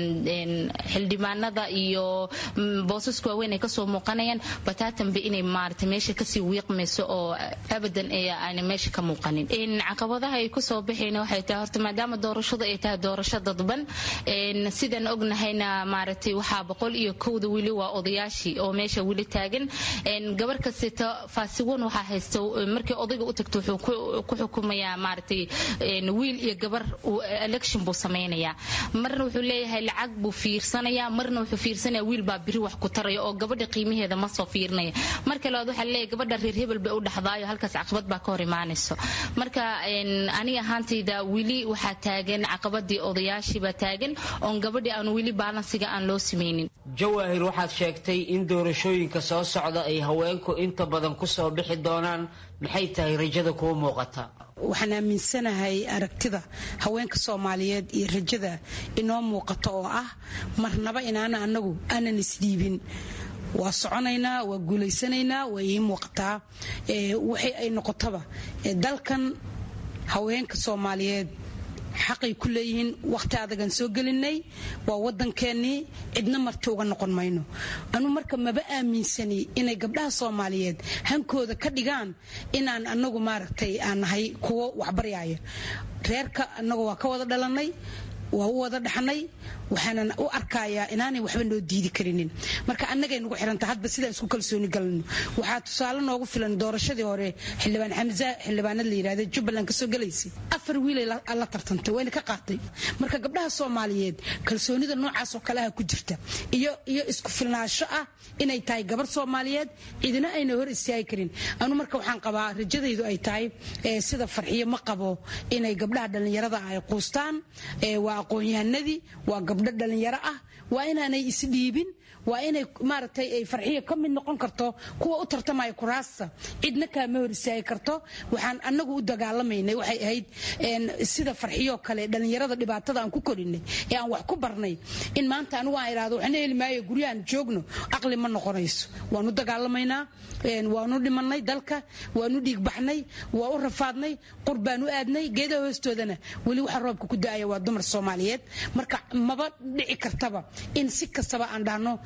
[SPEAKER 17] xildhibaanada iyo boosaska waaweyn ay kasoo muuqanayaan bataatanba inay maarata meesha kasii wiiqmayso oo abadan aana meesha ka muuqanin caqabadaha ay kusoo baxayn waxay tahay horta maadaama doorashadu ay tahay doorasho dadban sidaan ognahayna maaragtay waxaa boqol iyo kowda wili waa odayaashii oo meesha wili taagan gabar kastata faasiwan waxaa haysta markii odayga u tagto wuxuu ku xukumayaa maaragtay wiil iyo gabar election buu samaynayaa marna wuxuu leeyahay lacag buu fiirsanayaa marna wuxuu fiirsanaya wiil baa biri wax ku taraya oo gabadha qiimaheeda ma soo fiirinaya marka labaad waxaa leeyahay gabadha reer hebel bay u dhaxdaayo halkaas caqabad baa ka hor imaanayso marka aniga ahaantayda wili waxaa taagan caqabadii odayaashii baa taagan oon gabadhii aan wili baalansiga aan loo samaynin
[SPEAKER 15] jawaahir waxaad sheegtay in doorashooyinka soo socda ay haweenku inta badan kusoo bixi doonaan maxay tahay rajada kuu muuqata
[SPEAKER 16] waxaan aaminsanahay aragtida haweenka soomaaliyeed iyo rajada inoo muuqato oo ah marnaba inaana anagu aanan isdhiibin waa soconaynaa waa guulaysanaynaa waa ii muuqataa waxay ay noqotaba dalkan haweenka soomaaliyeed xaqay ku leeyihiin wakhti adagan soo gelinay waa wadankeenii cidna marti uga noqon mayno anu marka maba aaminsani inay gabdhaha soomaaliyeed hankooda ka dhigaan inaan anagu maaragtay aan nahay kuwo waxbaryaaya reerka anagu waa ka wada dhalanay waa u wada dhaxnay waxaanan u arkayaa inaanay waxba noo diidi karinin marka annagay nagu xiranta hadba sidaan isku kalsooni galno waxaa tusaale noogu filan doorashadii hore xildhibaan xamza xildhibaanad la yidhahda jubbaland kasoo galaysay afar wiilay la tartantay wayna ka qaatay marka gabdhaha soomaaliyeed kalsoonida noocaas oo kale ah ku jirta iyo iyo isku filnaansho ah inay tahay gabar soomaaliyeed cidina ayna hor istaagi karin anu marka waxaan qabaa rajadaydu ay tahay sida farxiyo ma qabo inay gabdhaha dhallinyarada ay quustaan waa aqoon-yahanadii waa gabdho dhallinyaro ah waa inaanay isdhiibin waa inay maaragtay ay farxiyo ka mid noqon karto kuwa u tartamaya kuraasta cidna kaama hor istaagi karto waxaan anagu u dagaalamaynay waxay ahayd sida farxiyoo kale dhallinyarada dhibaatada aan ku korinay ee aan wax ku barnay in maanta anigu aan idhahdo waxna heli maayo guryahan joogno aqli ma noqonayso waanu dagaalamaynaa waanu dhimanay dalka waanu dhiigbaxnay waa u rafaadnay qur baanu aadnay geedaha hoostoodana weli waxa roobka ku da-aya waa dumar soomaaliyeed marka maba dhici kartaba in si kastaba aan dhahno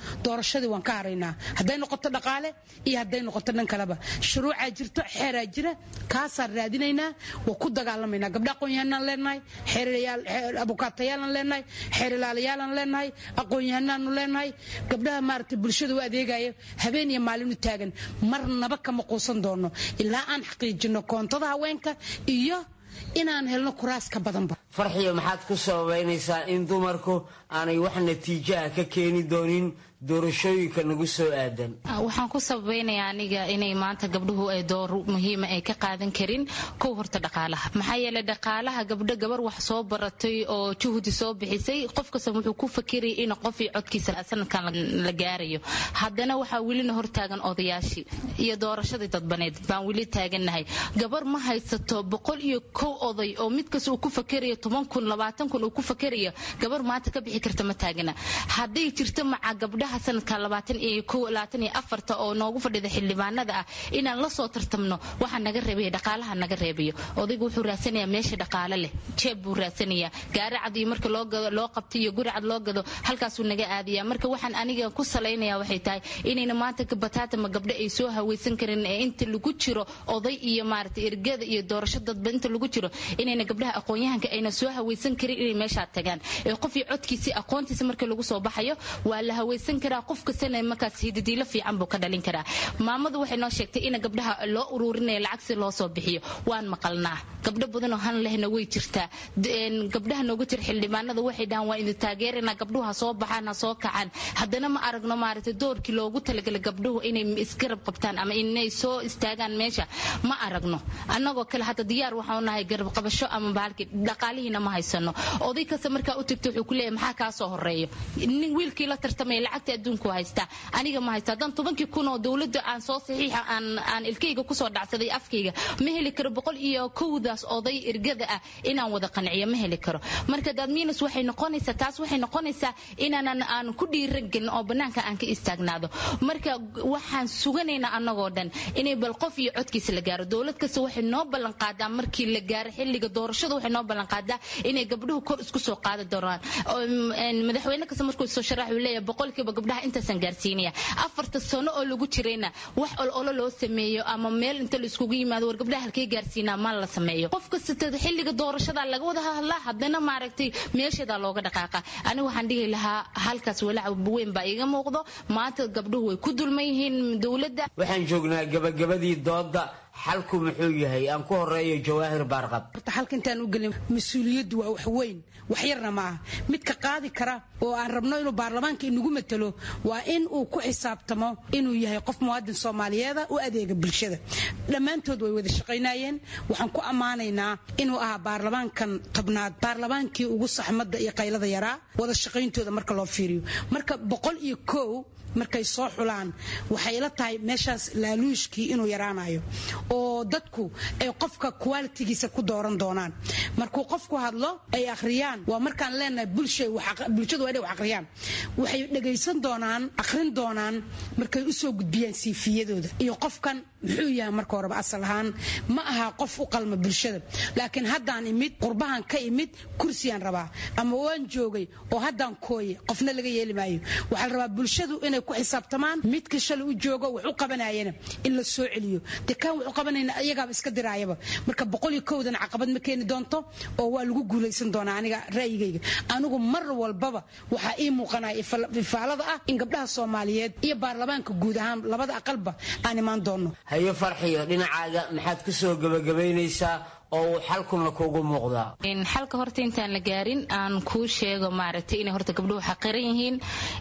[SPEAKER 16] doorashadii waan ka haraynaa hadday noqoto dhaqaale iyo hadday noqoto dhan kaleba shuruucaa jirto xeeraa jira kaasaan raadinaynaa waa ku dagaalamaynaa gabdha aqoon-yahanaan leenahay abukaatayaalan leenahay xeerilaalayaalan leenahay aqoon-yahanaanu leenahay gabdhaha maaragtay bulshada u adeegaya habeen iyo maalin u taagan marnaba kama quusan doono ilaa aan xaqiijino koontada haweenka iyo inaan helno kuraas ka badanba
[SPEAKER 15] farxiyo maxaad ku sababaynaysaa in dumarku aanay wax natiijaha ka keeni doonin doorashooyinka nagu soo aadan
[SPEAKER 17] waxaan ku sabaynayaa aniga inay maanta gabdhuhu ay door muhiima ay ka qaadan karin kow horta dhaqaalaha maxaa yeelay dhaqaalaha gabdho gabar wax soo baratay oo juhdi soo bixisay qof kasta wuxuu ku fakirayay in qofii codkiisa sanadkan la gaarayo haddana waxaa welina hortaagan odayaashii iyo doorashadii dadbaneed baan weli taagannahay gabar ma haysato boqol iyo kow oday oo mid kasta uu ku fakerayo toban kun labaatan kun uu ku fakerayo gabar maanta ka bixi karta ma taagana hadday jirto maca gabdhaha sanadka labaatan iyo kow labaatan iyo afarta oo noogu fadhida xildhibaanada ah inaan la soo tartamno waxaa naga reebaya dhaqaalaha naga reebayo odaygu wuxuu raadsanayaa meesha dhaqaale leh jeeb buu raadsanayaa gaari cad iyo marka loo gado loo qabto iyo guri cad loo gado halkaasuu naga aadaya marka waxaan aniga ku salaynaya waxay tahay inayna maanta bataatama gabdho ay soo hawaysan karin ee inta lagu jiro oday iyo maaragtay ergada iyo doorasho dadba inta lagu jiro inayna gabdhaha aqoon-yahanka ayna soo hawaysan karin inay meeshaa tagaan ee qofii codkiisii aqoontiisa marka lagu soo baxayo waa la hawaysan karaa qof kastana markaas hidadiilo fiican buu ka dhalin karaa maamadu waxay noo sheegtay in gabdhaha loo ururinaya lacag si loo soo bixiyo waan maqalnaa gabdho badanoo han lehna way jirtaa gabdhaha noogu jira xildhibaanada waxay dhahaan waa idin taageerana gabdhuhu ha soo baxaan ha soo kacaan haddana ma aragno maaragtay doorkii loogu talagalay gabdhuhu inay isgarab qabtaan ama inay soo istaagaan meesha ma aragno annagoo kale hadda diyaar waxaanu nahay garab qabasho ama bahalkii dhaqaalihiina ma haysano oday kasta markaa u tagto wuxuu ku leeyahay maxaa kaa soo horeeyo nin wiilkii la tartamaya lacagta adduunku haystaa aniga ma haysta haddaan tobankii kun oo dowladda aan soo saxiixa aan aan ilkayga kusoo dhacsaday afkayga ma heli karo boqol iyo kowdaas oday ergada ah inaan wada qanciyo ma heli karo marka dadmiinus waxay noqonaysaa taas waxay noqonaysaa inaanan aan ku dhiiran gelin oo bannaanka aan ka istaagnaado marka waxaan suganaynaa annagoo dhan inay bal qof iyo codkiisa la gaaro dowlad kasta waxay noo ballan qaadaa markii la gaaro xilliga doorashada waxay noo ballan qaadaa inay gabdhuhu kor isku soo qaadi doonaan madaxweyne kasta markuu soo sharax uu leeyahay boqolkiiba gabdhaha intaasaan gaarsiinaya afarta sano oo lagu jirayna wax ololo loo sameeyo ama meel inta la iskugu yimaado war gabdhaha halkay gaarsiinaa ma la sameeyo qof kasta xilliga doorashada laga wada hadlaa haddana maaragtay meesheedaa looga dhaqaaqa aniga waxaan dhihi lahaa halkaas walaac weyn baa iiga muuqdo maanta gabdhuhu way ku dulman yihiin dowladda
[SPEAKER 15] waxaan joognaa gabagabadii dooda xalku muxuu yahay aan ku horeeyo jawaahir baarqab
[SPEAKER 16] horta xalka intaan u gelin mas-uuliyaddu waa wax weyn wax yarna ma aha midka qaadi kara oo aan rabno inuu baarlamaanka inagu matalo waa in uu ku xisaabtamo inuu yahay qof muwaadin soomaaliyeeda u adeega bulshada dhammaantood way wada shaqaynayeen waxaan ku ammaanaynaa inuu ahaa baarlamaankan tobnaad baarlamaankii ugu saxmadda iyo qaylada yaraa wada shaqayntooda marka loo fiiriyo marka boqol iyo kow markay soo xulaan waxay la tahay meeshaas laaluushkii inuu yaraanayo oo dadku ay qofka qualitigiisa ku dooran doonaan markuu qofku hadlo ay akhriyaan waa markaan leenahay bulshadu waa inay wax akhriyaan waxay dhegaysan doonaan akhrin doonaan markay u soo gudbiyaan siifiyadooda iyo qofkan muxuu yahay marka horeba asal ahaan ma aha qof u qalma bulshada laakiin haddaan imid qurbahan ka imid kursiyaan rabaa ama waan joogay oo haddaan kooye qofna laga yeeli maayo waxaa la rabaa bulshadu inay ku xisaabtamaan midka shalay u joogo wax u qabanayana in la soo celiyo dee kaan wax u qabanayna iyagaaba iska diraayaba marka boqol iyo kowdan caqabad ma keeni doonto oo waa lagu guulaysan doonaa aniga ra'yigayga anigu mar walbaba waxaa ii muuqanaya ifaalada ah in gabdhaha soomaaliyeed iyo baarlamaanka guud ahaan labada aqalba aan imaan doono
[SPEAKER 15] hayo farxiyo dhinacaaga maxaad ku soo gabagabaynaysaa oo uu xalkuna kuugu muuqdaa
[SPEAKER 17] xalka horta intaan la gaarin aan kuu sheego maaragtay inay horta gabdhuhu xaqiran yihiin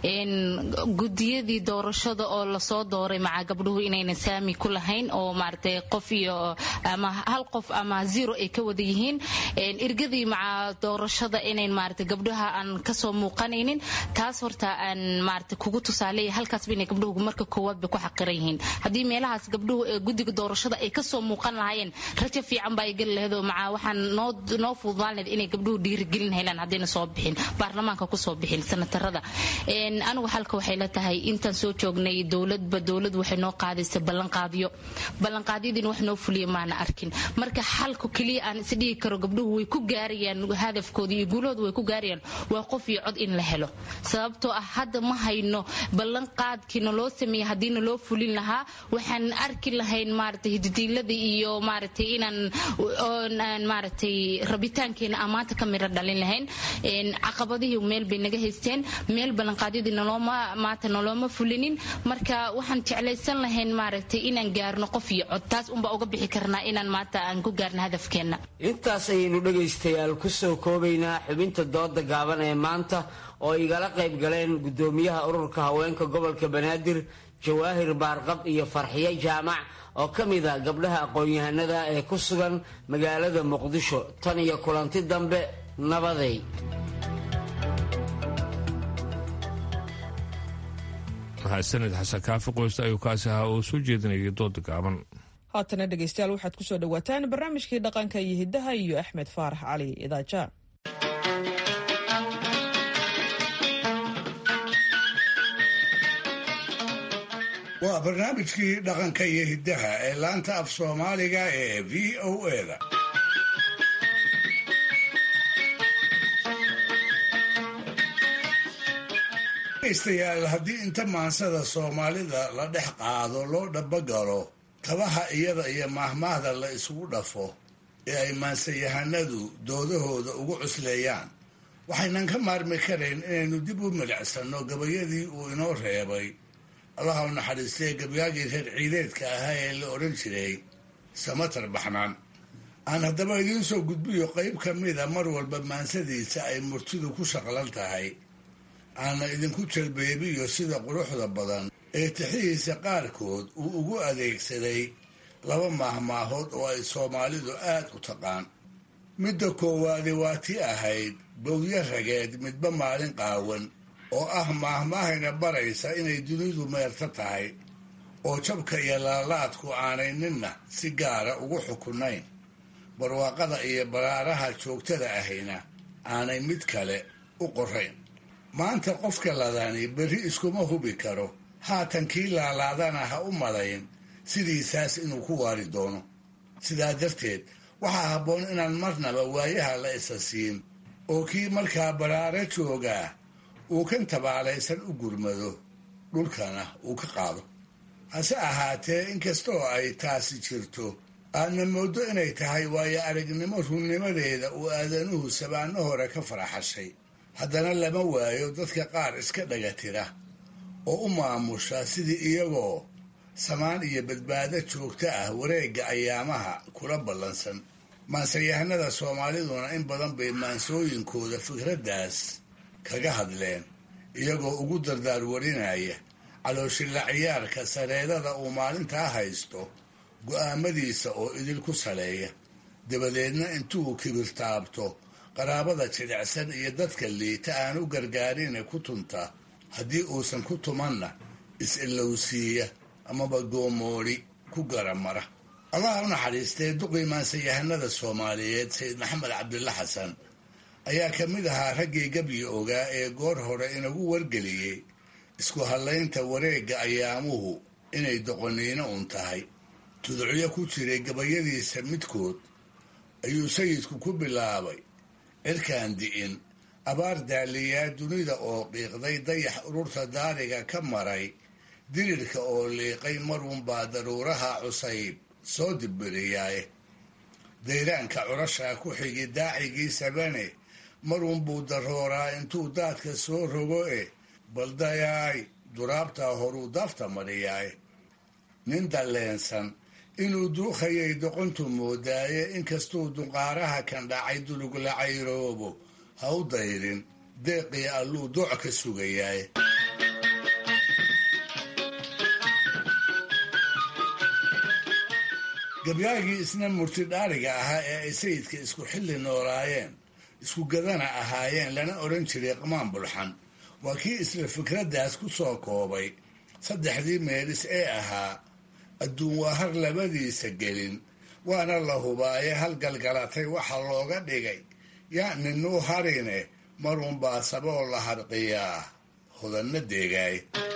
[SPEAKER 17] gudiyadii doorashada oo lasoo dooray maca gabdhuhu inayna saami ku lahayn oo maaragtay qof iyo ama hal qof ama zero ay ka wada yihiin irgadii maca doorashada inayn maaragtay gabdhaha aan kasoo muuqanaynin taas horta aan maaragtay kugu tusaaleeya halkaasba inay gabdhuhu marka koowaad bay ku xaqiran yihiin haddii meelahaas gabdhuhu ee guddiga doorashada ay kasoo muuqan lahaayeen rajo fiican baa igali lahayd oo maca waxaan noo noo fududaan lahayd inay gabdhuhu dhiirigelin helaan haddayna soo bixin baarlamaanka kusoo bixin sanatarada anigu xalka waxay la tahay intaan soo joognay dowladba dowlad waxay noo qaadaysa ballanqaadyo ballanqaadyadiina wax noo fuliya maana arkin marka xalku keliya aan isdhihi karo gabdhuhu way ku gaarayaan hadafkooda iyo guulahooda way ku gaarayaan waa qof iyo cod in la helo sababtoo ah hadda ma hayno ballanqaadkiina loo sameeyey haddiina loo fulin lahaa waxaan arki lahayn maaragtay hididiilada iyo maaragtay inaan maaragtay rabitaankeena amaanta ka midho dhalin lahayn caqabadihii meel bay naga haysteen meel ballanqaadyadii nolooma maanta nolooma fulinin marka waxaan jeclaysan lahayn maaragtay inaan gaarno qof iyo cod taas unbaa uga bixi karnaa inaan maanta aan ku gaarno hadafkeenna
[SPEAKER 15] intaas ayaynu dhegaystayaal ku soo koobaynaa xubinta dooda gaaban ee maanta oo igala qayb galeen gudoomiyaha ururka haweenka gobolka banaadir jawaahir baarqab iyo farxiyo jaamac oo ka mid a gabdhaha aqoon-yahanada ee ku sugan magaalada muqdisho tan iyo kulanti dambe nabaday
[SPEAKER 2] mahadsaned xasan kaafi qoysta ayuu kaasi ahaa oo soo jeedinayay dooda gaaban
[SPEAKER 1] haatana dhegaystayaal waxaad ku soo dhowaataan barnaamijkii dhaqanka iyo hiddaha iyo axmed faarax cali idaaja
[SPEAKER 4] waa barnaamijkii dhaqanka iyo hiddaha ee laanta af soomaaliga ee v o eda dhegaystayaal haddii inta maansada soomaalida la dhex qaado loo dhabagalo tabaha iyada iyo maahmaahda la isugu dhafo ee ay maansayahanadu doodahooda ugu cusleeyaan waxaynan ka maarmi karayn inaynu dib u milicsanno gabayadii uu inoo reebay allaha u naxariistee gabyaagii reer ciideedka ahaa ee la odhan jiray samatar baxnaan aan haddaba idiin soo gudbiyo qayb ka mida mar walba maansadiisa ay murtidu ku shaqlan tahay aana idinku jalbeebiyo sida quruxda badan ee tixihiisa qaarkood uu ugu adeegsaday laba maahmaahood oo ay soomaalidu aad u taqaan midda koowaadi waa ti ahayd bowdyo rageed midba maalin qaawan oo ah maahmaahayna baraysa inay dunidu meerto tahay oo jabka iyo laalaadku aanay ninna si gaara ugu xukunayn barwaaqada iyo baraaraha joogtada ahayna aanay mid kale u qorayn maanta qofka ladani berri iskuma hubi karo haatan kii laalaadana ha u malayn sidiisaas inuu ku waari doono sidaa darteed waxaa habboon inaan marnaba waayaha la isa siin oo kii markaa baraaro joogaa uu kan tabaalaysan u gurmado dhulkana uu ka qaado hase ahaatee inkastoo ay taasi jirto aadna mooddo inay tahay waayo aragnimo runnimadeeda uu aadanuhu sabaanno hore ka faraxashay haddana lama waayo dadka qaar iska dhagatira oo u maamusha sidii iyagoo samaan iyo badbaado joogto ah wareegga ayaamaha kula ballansan maansayahanada soomaaliduna in badan bay maansooyinkooda fikraddaas kaga hadleen iyagoo ugu dardaar warinaya calooshilla ciyaarka sareedada uu maalintaa haysto go'aamadiisa oo idil ku saleeya dabadeedna intuu kibirtaabto qaraabada jidhicsan iyo dadka liita aan u gargaarine ku tunta haddii uusan ku tumanna is-ilowsiiya amaba goomoodhi ku garamara allaha u naxariistee duqii maansayahanada soomaaliyeed sayid maxamed cabdilla xasan ayaa ka mid ahaa raggii gabyi ogaa ee goor hore inagu wargeliyey isku hallaynta wareegga ayaamuhu inay doqoniino un tahay tudcyo ku jiray gabayadiisa midkood ayuu sayidku ku bilaabay cirkaan di'in abaar daaliyaa dunida oo qiiqday dayax ururta daariga ka maray dirirka oo liiqay marunbaa daruuraha cusayb soo dibbiriyaaye dayraanka curashaa ku xigi daacigii sabane marunbuu darooraa intuu daadka soo rogo e baldayaay duraabtaa horuu daafta mariyaaye nin dalleensan inuu duukhayay doqontu moodaaye inkastuu duqaaraha kan dhacay dulugla cayroobo ha u dayrin deeqii alluu dooc ka sugayaaye gabyaagii isna murtidhaariga ahaa ee ay sayidka isku xilli noolaayeen isku gadana ahaayeen lana odhan jiray qamaan bulxan waa kii isla fikraddaas ku soo koobay saddexdii meelis ee ahaa adduun waa har labadiisa gelin waana la hubaaye halgalgalatay waxa looga dhigay yaa ninuu harine marunbaa saboo la harqiyaa hodanna deegaay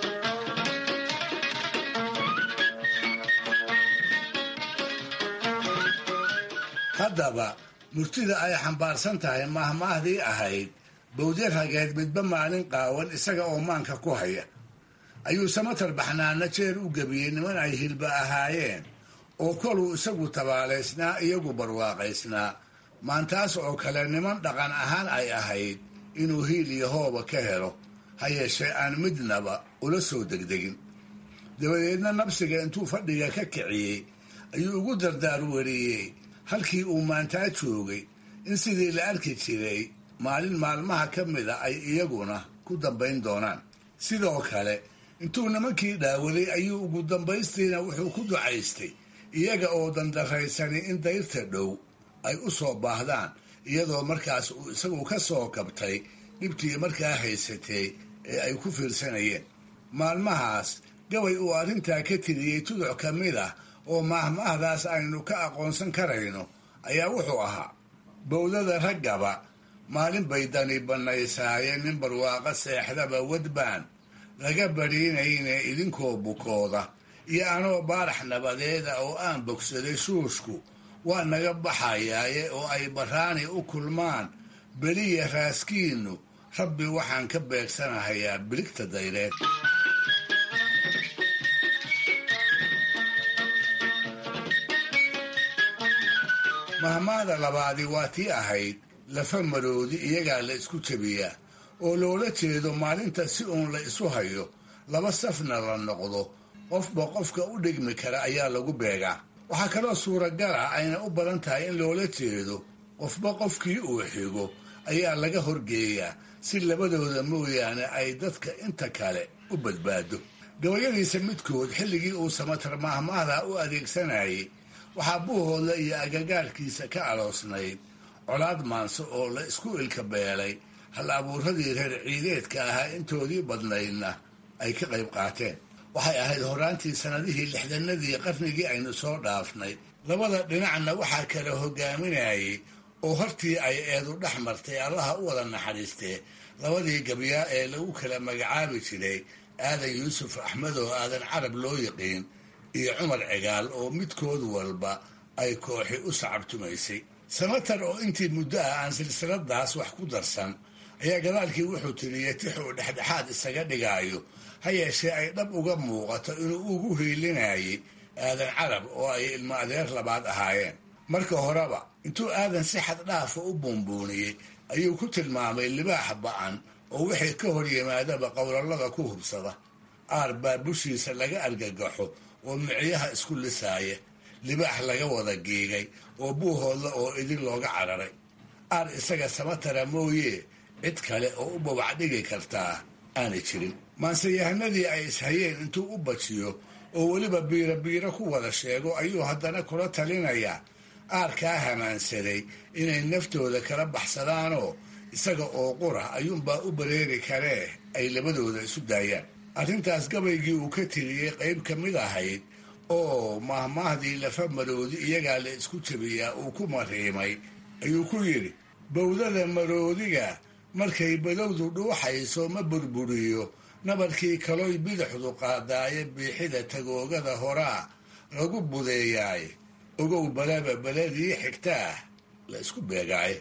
[SPEAKER 4] haddaba murtida ay xambaarsan tahay mahmaahdii ahayd bawdya rageed midba maalin qaawan isaga oo maanka ku haya ayuu samatar baxnaana jeer u gebiyey niman ay hilba ahaayeen oo koluu isagu tabaalaysnaa iyagu barwaaqaysnaa maantaas oo kale niman dhaqan ahaan ay ahayd inuu hiil iyo hooba ka helo ha yeeshee aan midnaba ula soo degdegin dabadeedna nabsiga intuu fadhiga ka kiciyey ayuu ugu dardaar weriyey halkii uu maantaa joogay in sidii la arki jiray maalin maalmaha ka mida ay iyaguna ku dambayn doonaan sidoo kale intuu nimankii dhaawaday ayuu ugu dambaystiina wuxuu ku ducaystay iyaga oo dandaraysani in dayrta dhow ay u soo baahdaan iyadoo markaas uu isagu ka soo kabtay dhibtii markaa haysatay ee ay ku fiirsanayeen maalmahaas gabay uu arrintaa ka tiriyey tuduc ka mid ah oo maahmaahdaas aynu ka aqoonsan karayno ayaa wuxuu ahaa bowdada raggaba maalin bay dani bannaysaaye nin barwaaqo seexdaba wadbaan laga badhiinayne idinkoo bukooda iyo anoo baarax nabadeeda oo aan bogsaday shuushku waa naga baxayaaye oo ay baraani u kulmaan beliya raaskiinnu rabbi waxaan ka beegsanahayaa biligta dayreed mahmaada labaadi waa tii ahayd lafa maroodi iyagaa la isku jabiyaa oo loola jeedo maalinta si uun la isu hayo laba safna la noqdo qofba qofka u dhigmi kara ayaa lagu beegaa waxaa kaloo suuragal ah ayna u badan tahay in loola jeedo qofba qofkii uu xigo ayaa laga horgeeyaa si labadooda mooyaane ay dadka inta kale u badbaado gabayadiisa midkood xilligii uu samatar maahmaahda u adeegsanayay waxaa buuhooda iyo agagaarkiisa ka aloosnayd colaad maanso oo la isku ilka beelay hal abuuradii reer ciideedka ahaa intoodii badnaydna ay ka qayb qaateen waxay ahayd horaantii sannadihii lixdanadii qarnigii aynu soo dhaafnay labada dhinacna waxaa kala hogaaminayay oo hortii ay eedu dhex martay allaha u wada naxariistee labadii gabyaa ee lagu kala magacaabi jiray aadan yuusuf axmed oo aadan carab loo yiqiin iyo cumar cigaal oo midkood walba ay kooxi u sacabtumaysay samatar oo intii muddo ah aan silsiladaas wax ku darsan ayaa gadaalkii wuxuu tiriyey tix uu dhexdhexaad isaga dhigaayo ha yeeshee ay dhab uga muuqato inuu ugu hiilinayay aadan carab oo ay ilmo adeer labaad ahaayeen marka horeba intuu aadan si xad dhaafa u buunbuuniyey ayuu ku tilmaamay libaax ba'an oo wixii ka hor yimaadaba qowlallada ku hubsada aar baa bushiisa laga argagaxo oo micyaha isku lisaaya libaax laga wada giigay oo buuhoodla oo idin looga cararay aar isaga samatara mooye cid kale oo u babac dhigi kartaa aanay jirin maanseyahanadii ay ishayeen intuu u bajiyo oo weliba biiro biiro ku wada sheego ayuu haddana kula talinayaa aarkaa hamaansaday inay naftooda kala baxsadaanoo isaga oo qura ayuunbaa u bareeri karee ay labadooda isu daayaan arrintaas gabaygii uu ka tiriyey qayb ka mid ahayd oo mahmaahdii lafa maroodi iyagaa la isku jabiyaa uu ku mariimay ayuu ku yidhi bowdada maroodiga markay badowdu dhuuxayso ma burburiyo nabarkii kaloy bidixdu qaadaaye biixida tagoogada horaa lagu budeeyaay ogow balaba beladii xigtaah la isku beegaaye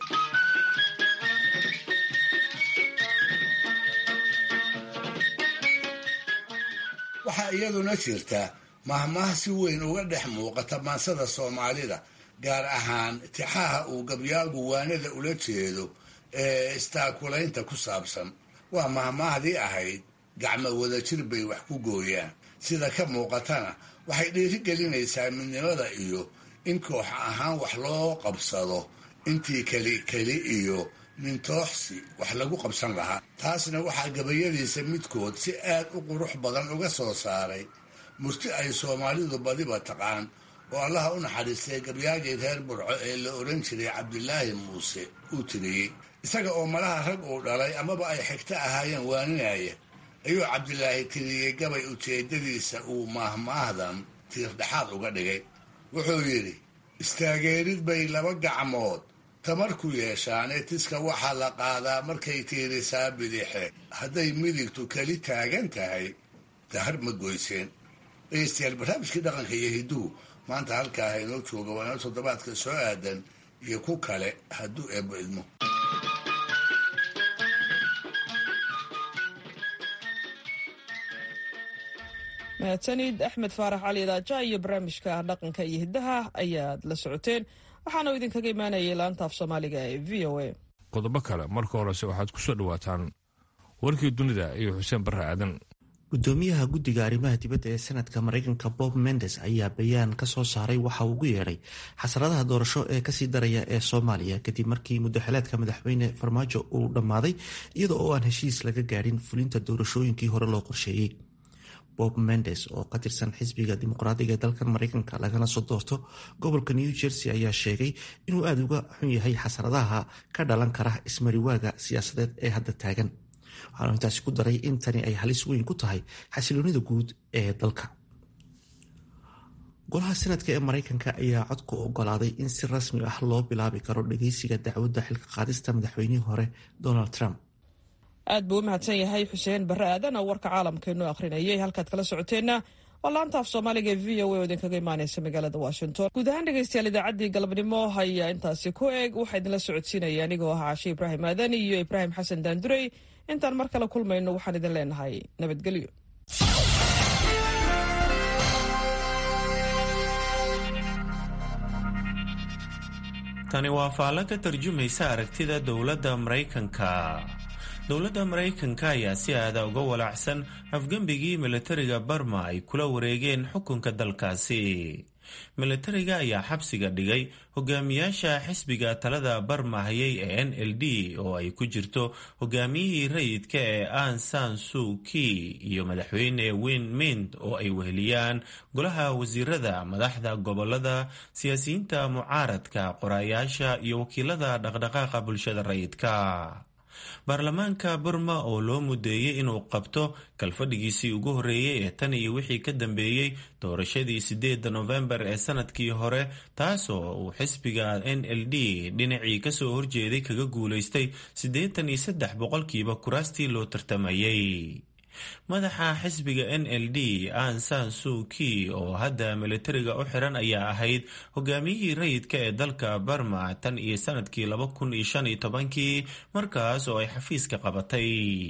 [SPEAKER 4] waxaa iyaduna jirta mahmaah si weyn uga dhex muuqata maansada soomaalida gaar ahaan tixaha uu gabyaagu waanada ula jeedo ee istaakulaynta ku saabsan waa mahmaahdii ahayd gacmo wadajir bay wax ku gooyaan sida ka muuqatana waxay dhiirigelinaysaa midnimada iyo in koox ahaan wax loo qabsado intii keli keli iyo nintooxsi wax lagu qabsan lahaa taasna waxaa gabayadiisa midkood si aad u qurux badan uga soo saaray murti ay soomaalidu badiba taqaan oo allaha u naxariistay gabyaagii reer burco ee la oran jiray cabdilaahi muuse uu tiriyey isaga oo malaha rag uu dhalay amaba ay xigto ahaayeen waaninaya ayuu cabdilaahi tiriyey gabay ujeedadiisa uu maahmaahdan tiirdhexaad uga dhigay wuxuu yidhi istaageerid bay laba gacmood tamar ku yeeshaan ee tiska waxaa la qaadaa markay tiirisaa bidixe hadday midigtu keli taagan tahay dahar ma goyseen dhegeystayaal barnaamijkii dhaqanka iyo hidduhu maanta halkaa inoo jooga waana toddobaadka soo aadan iyo ku kale hadduu eebbo idmo
[SPEAKER 1] mahadsanid axmed faarax cali daaja iyo barnaamijka dhaqanka iyo hiddaha ayaad la socoteen waxaana idinkaga imaanayay laanta af soomaaliga ee v o a
[SPEAKER 2] qodobo kale marka horese waxaad ku soo dhowaataan warkii dunida iyo xuseen barre aadan
[SPEAKER 5] gudoomiyaha guddiga arrimaha dibadda ee sanadka maraykanka bob mendes ayaa bayaan ka soo saaray waxa uu ugu yeedhay xasaradaha doorasho ee kasii daraya ee soomaaliya kadib markii muddaxileedka madaxweyne farmaajo uu dhammaaday iyada oo aan heshiis laga gaadhin fulinta doorashooyinkii hore loo qorsheeyey bob mendes oo ka tirsan xisbiga dimuqraadiga ee dalkan maraykanka lagana soo doorto gobolka new jersey ayaa sheegay inuu aada uga xun yahay xasaradaha ka dhalan kara ismariwaaga siyaasadeed ee hadda taagan waxaanu intaasi ku daray in tani ay halis weyn ku tahay xasiloonida guud ee dalka golaha sanadka ee maraykanka ayaa codku ogolaaday in si rasmi ah loo bilaabi karo dhageysiga dacwadda xilka qaadista madaxweynihii hore donald trump
[SPEAKER 1] aad buu u mahadsan yahay xuseen barre aadan oo warka caalamkeennu akhrinayay halkaad kala socoteenna waa laanta af soomaaliga ee v o a oo idinkaga imaaneysa magaalada washington guud ahaan dhegeystayaal idaacaddii galabnimo ayaa intaasi ku eeg waxaa idinla socodsiinaya anigoo ah cashe ibraahim aadan iyo ibraahim xasan daandurey intaan mar kale kulmayno waxaan idin leenahay nabadgelyo
[SPEAKER 18] tani waa faallo ka tarjumaysa aragtida dowladda maraykanka dowladda maraykanka ayaa si aada uga walaacsan afgembigii milatariga barma ay kula wareegeen xukunka dalkaasi milatariga ayaa xabsiga dhigay hogaamiyaasha xisbiga talada barma hayay ee n l d oo ay ku jirto hogaamiyihii rayidka ee an san su ki iyo madaxweyne win mint oo ay weheliyaan golaha wasiirada madaxda gobolada siyaasiyiinta mucaaradka qoraayaasha iyo wakiilada dhaqdhaqaaqa bulshada rayidka baarlamaanka burma oo loo mudeeyey inuu qabto kalfadhigiisii ugu horreeyey ee tan iyo wixii ka dambeeyey doorashadii sideedda nofembar ee sanadkii hore taasoo uu xisbiga n l d dhinacii kasoo horjeeday kaga guulaystay siddeetan iyo saddex boqolkiiba kuraastii loo tartamayey madaxa xisbiga n l d an san su ki oo hadda milatariga u xiran ayaa ahayd hogaamiyihii rayidka ee dalka barma tan iyo sanadkii laba kun iyo shan iyo tobankii markaas oo ay xafiiska qabatay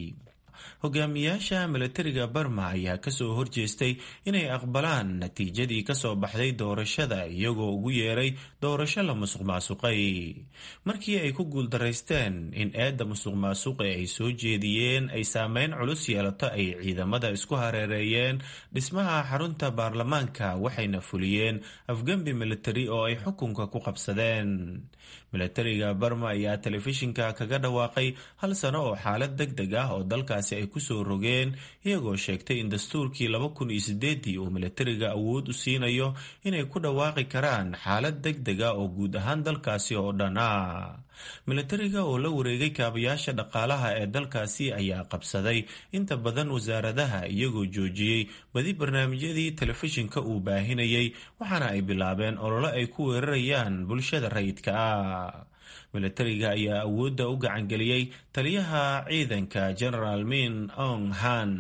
[SPEAKER 18] hogaamiyaasha milatariga barma ayaa kasoo horjeestay inay aqbalaan natiijadii kasoo baxday doorashada iyagoo ugu yeeray doorasho la musuq maasuqay markii ay ku guuldaraysteen in eedda musuq maasuqe ay soo jeediyeen ay saameyn culus yeelato ay ciidamada isku hareereeyeen dhismaha xarunta baarlamaanka waxayna fuliyeen afgembi militari oo ay xukunka ku qabsadeen milatariga barma ayaa telefishinka kaga dhawaaqay hal sano oo xaalad deg deg ah oo dalkaasi ay kusoo rogeen iyagoo sheegtay in dastuurkii laba kun iyo sideedii uu milatariga awood u siinayo inay ku dhawaaqi karaan xaalad deg deg ah oo guud ahaan dalkaasi oo dhan ah milatariga oo la wareegay kaabayaasha dhaqaalaha ee dalkaasi ayaa qabsaday inta badan wasaaradaha iyagoo joojiyey badi barnaamijyadii telefishinka uu baahinayay waxaana ay bilaabeen olole ay ku weerarayaan bulshada rayidka ah milatariga ayaa awoodda u gacangeliyey taliyaha ciidanka genaraal min ong han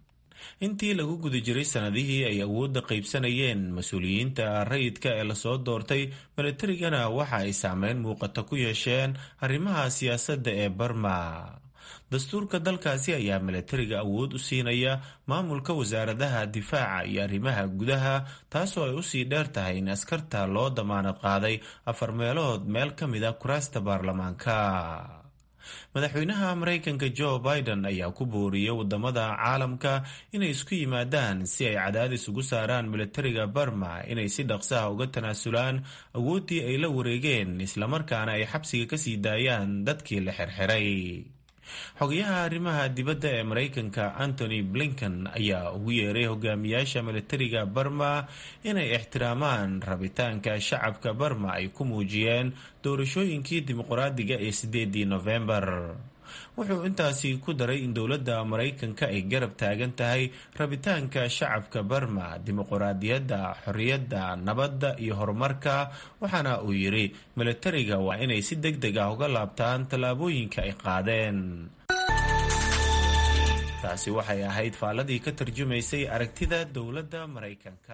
[SPEAKER 18] intii lagu guda jiray sanadihii ay awoodda qaybsanayeen mas-uuliyiinta rayidka ee lasoo doortay milatarigana waxa ay saameyn muuqata ku yeesheen arrimaha siyaasadda ee barma dastuurka dalkaasi ayaa milatariga awood u siinaya maamulka wasaaradaha difaaca iyo arrimaha gudaha taasoo ay usii dheer tahay in askarta loo damaanad qaaday afar meelood meel ka mid a kuraasta baarlamaanka madaxweynaha maraykanka joe biden ayaa ku booriyey wadamada caalamka inay isku yimaadaan si ay cadaadis ugu saaraan milatariga barma inay si dhaqsaha uga tanaasulaan awooddii ay la wareegeen islamarkaana ay xabsiga kasii daayaan dadkii la xirxiray xogayaha arrimaha dibadda ee maraykanka antony blinken ayaa ugu yeeray hogaamiyaasha milatariga barma inay ixtiraamaan rabitaanka shacabka barma ay ku muujiyeen doorashooyinkii dimuqraadiga ee sideedii nofembar wuxuu intaasi ku daray in dowladda maraykanka ay garab taagan tahay rabitaanka shacabka barma dimuquraadiyadda xorriyadda nabadda iyo horumarka waxaana uu yidhi milatariga waa inay si deg deg ah uga laabtaan tallaabooyinka ay qaadeen taasi waxay ahayd faalladii ka tarjumaysay aragtida dowladda maraykanka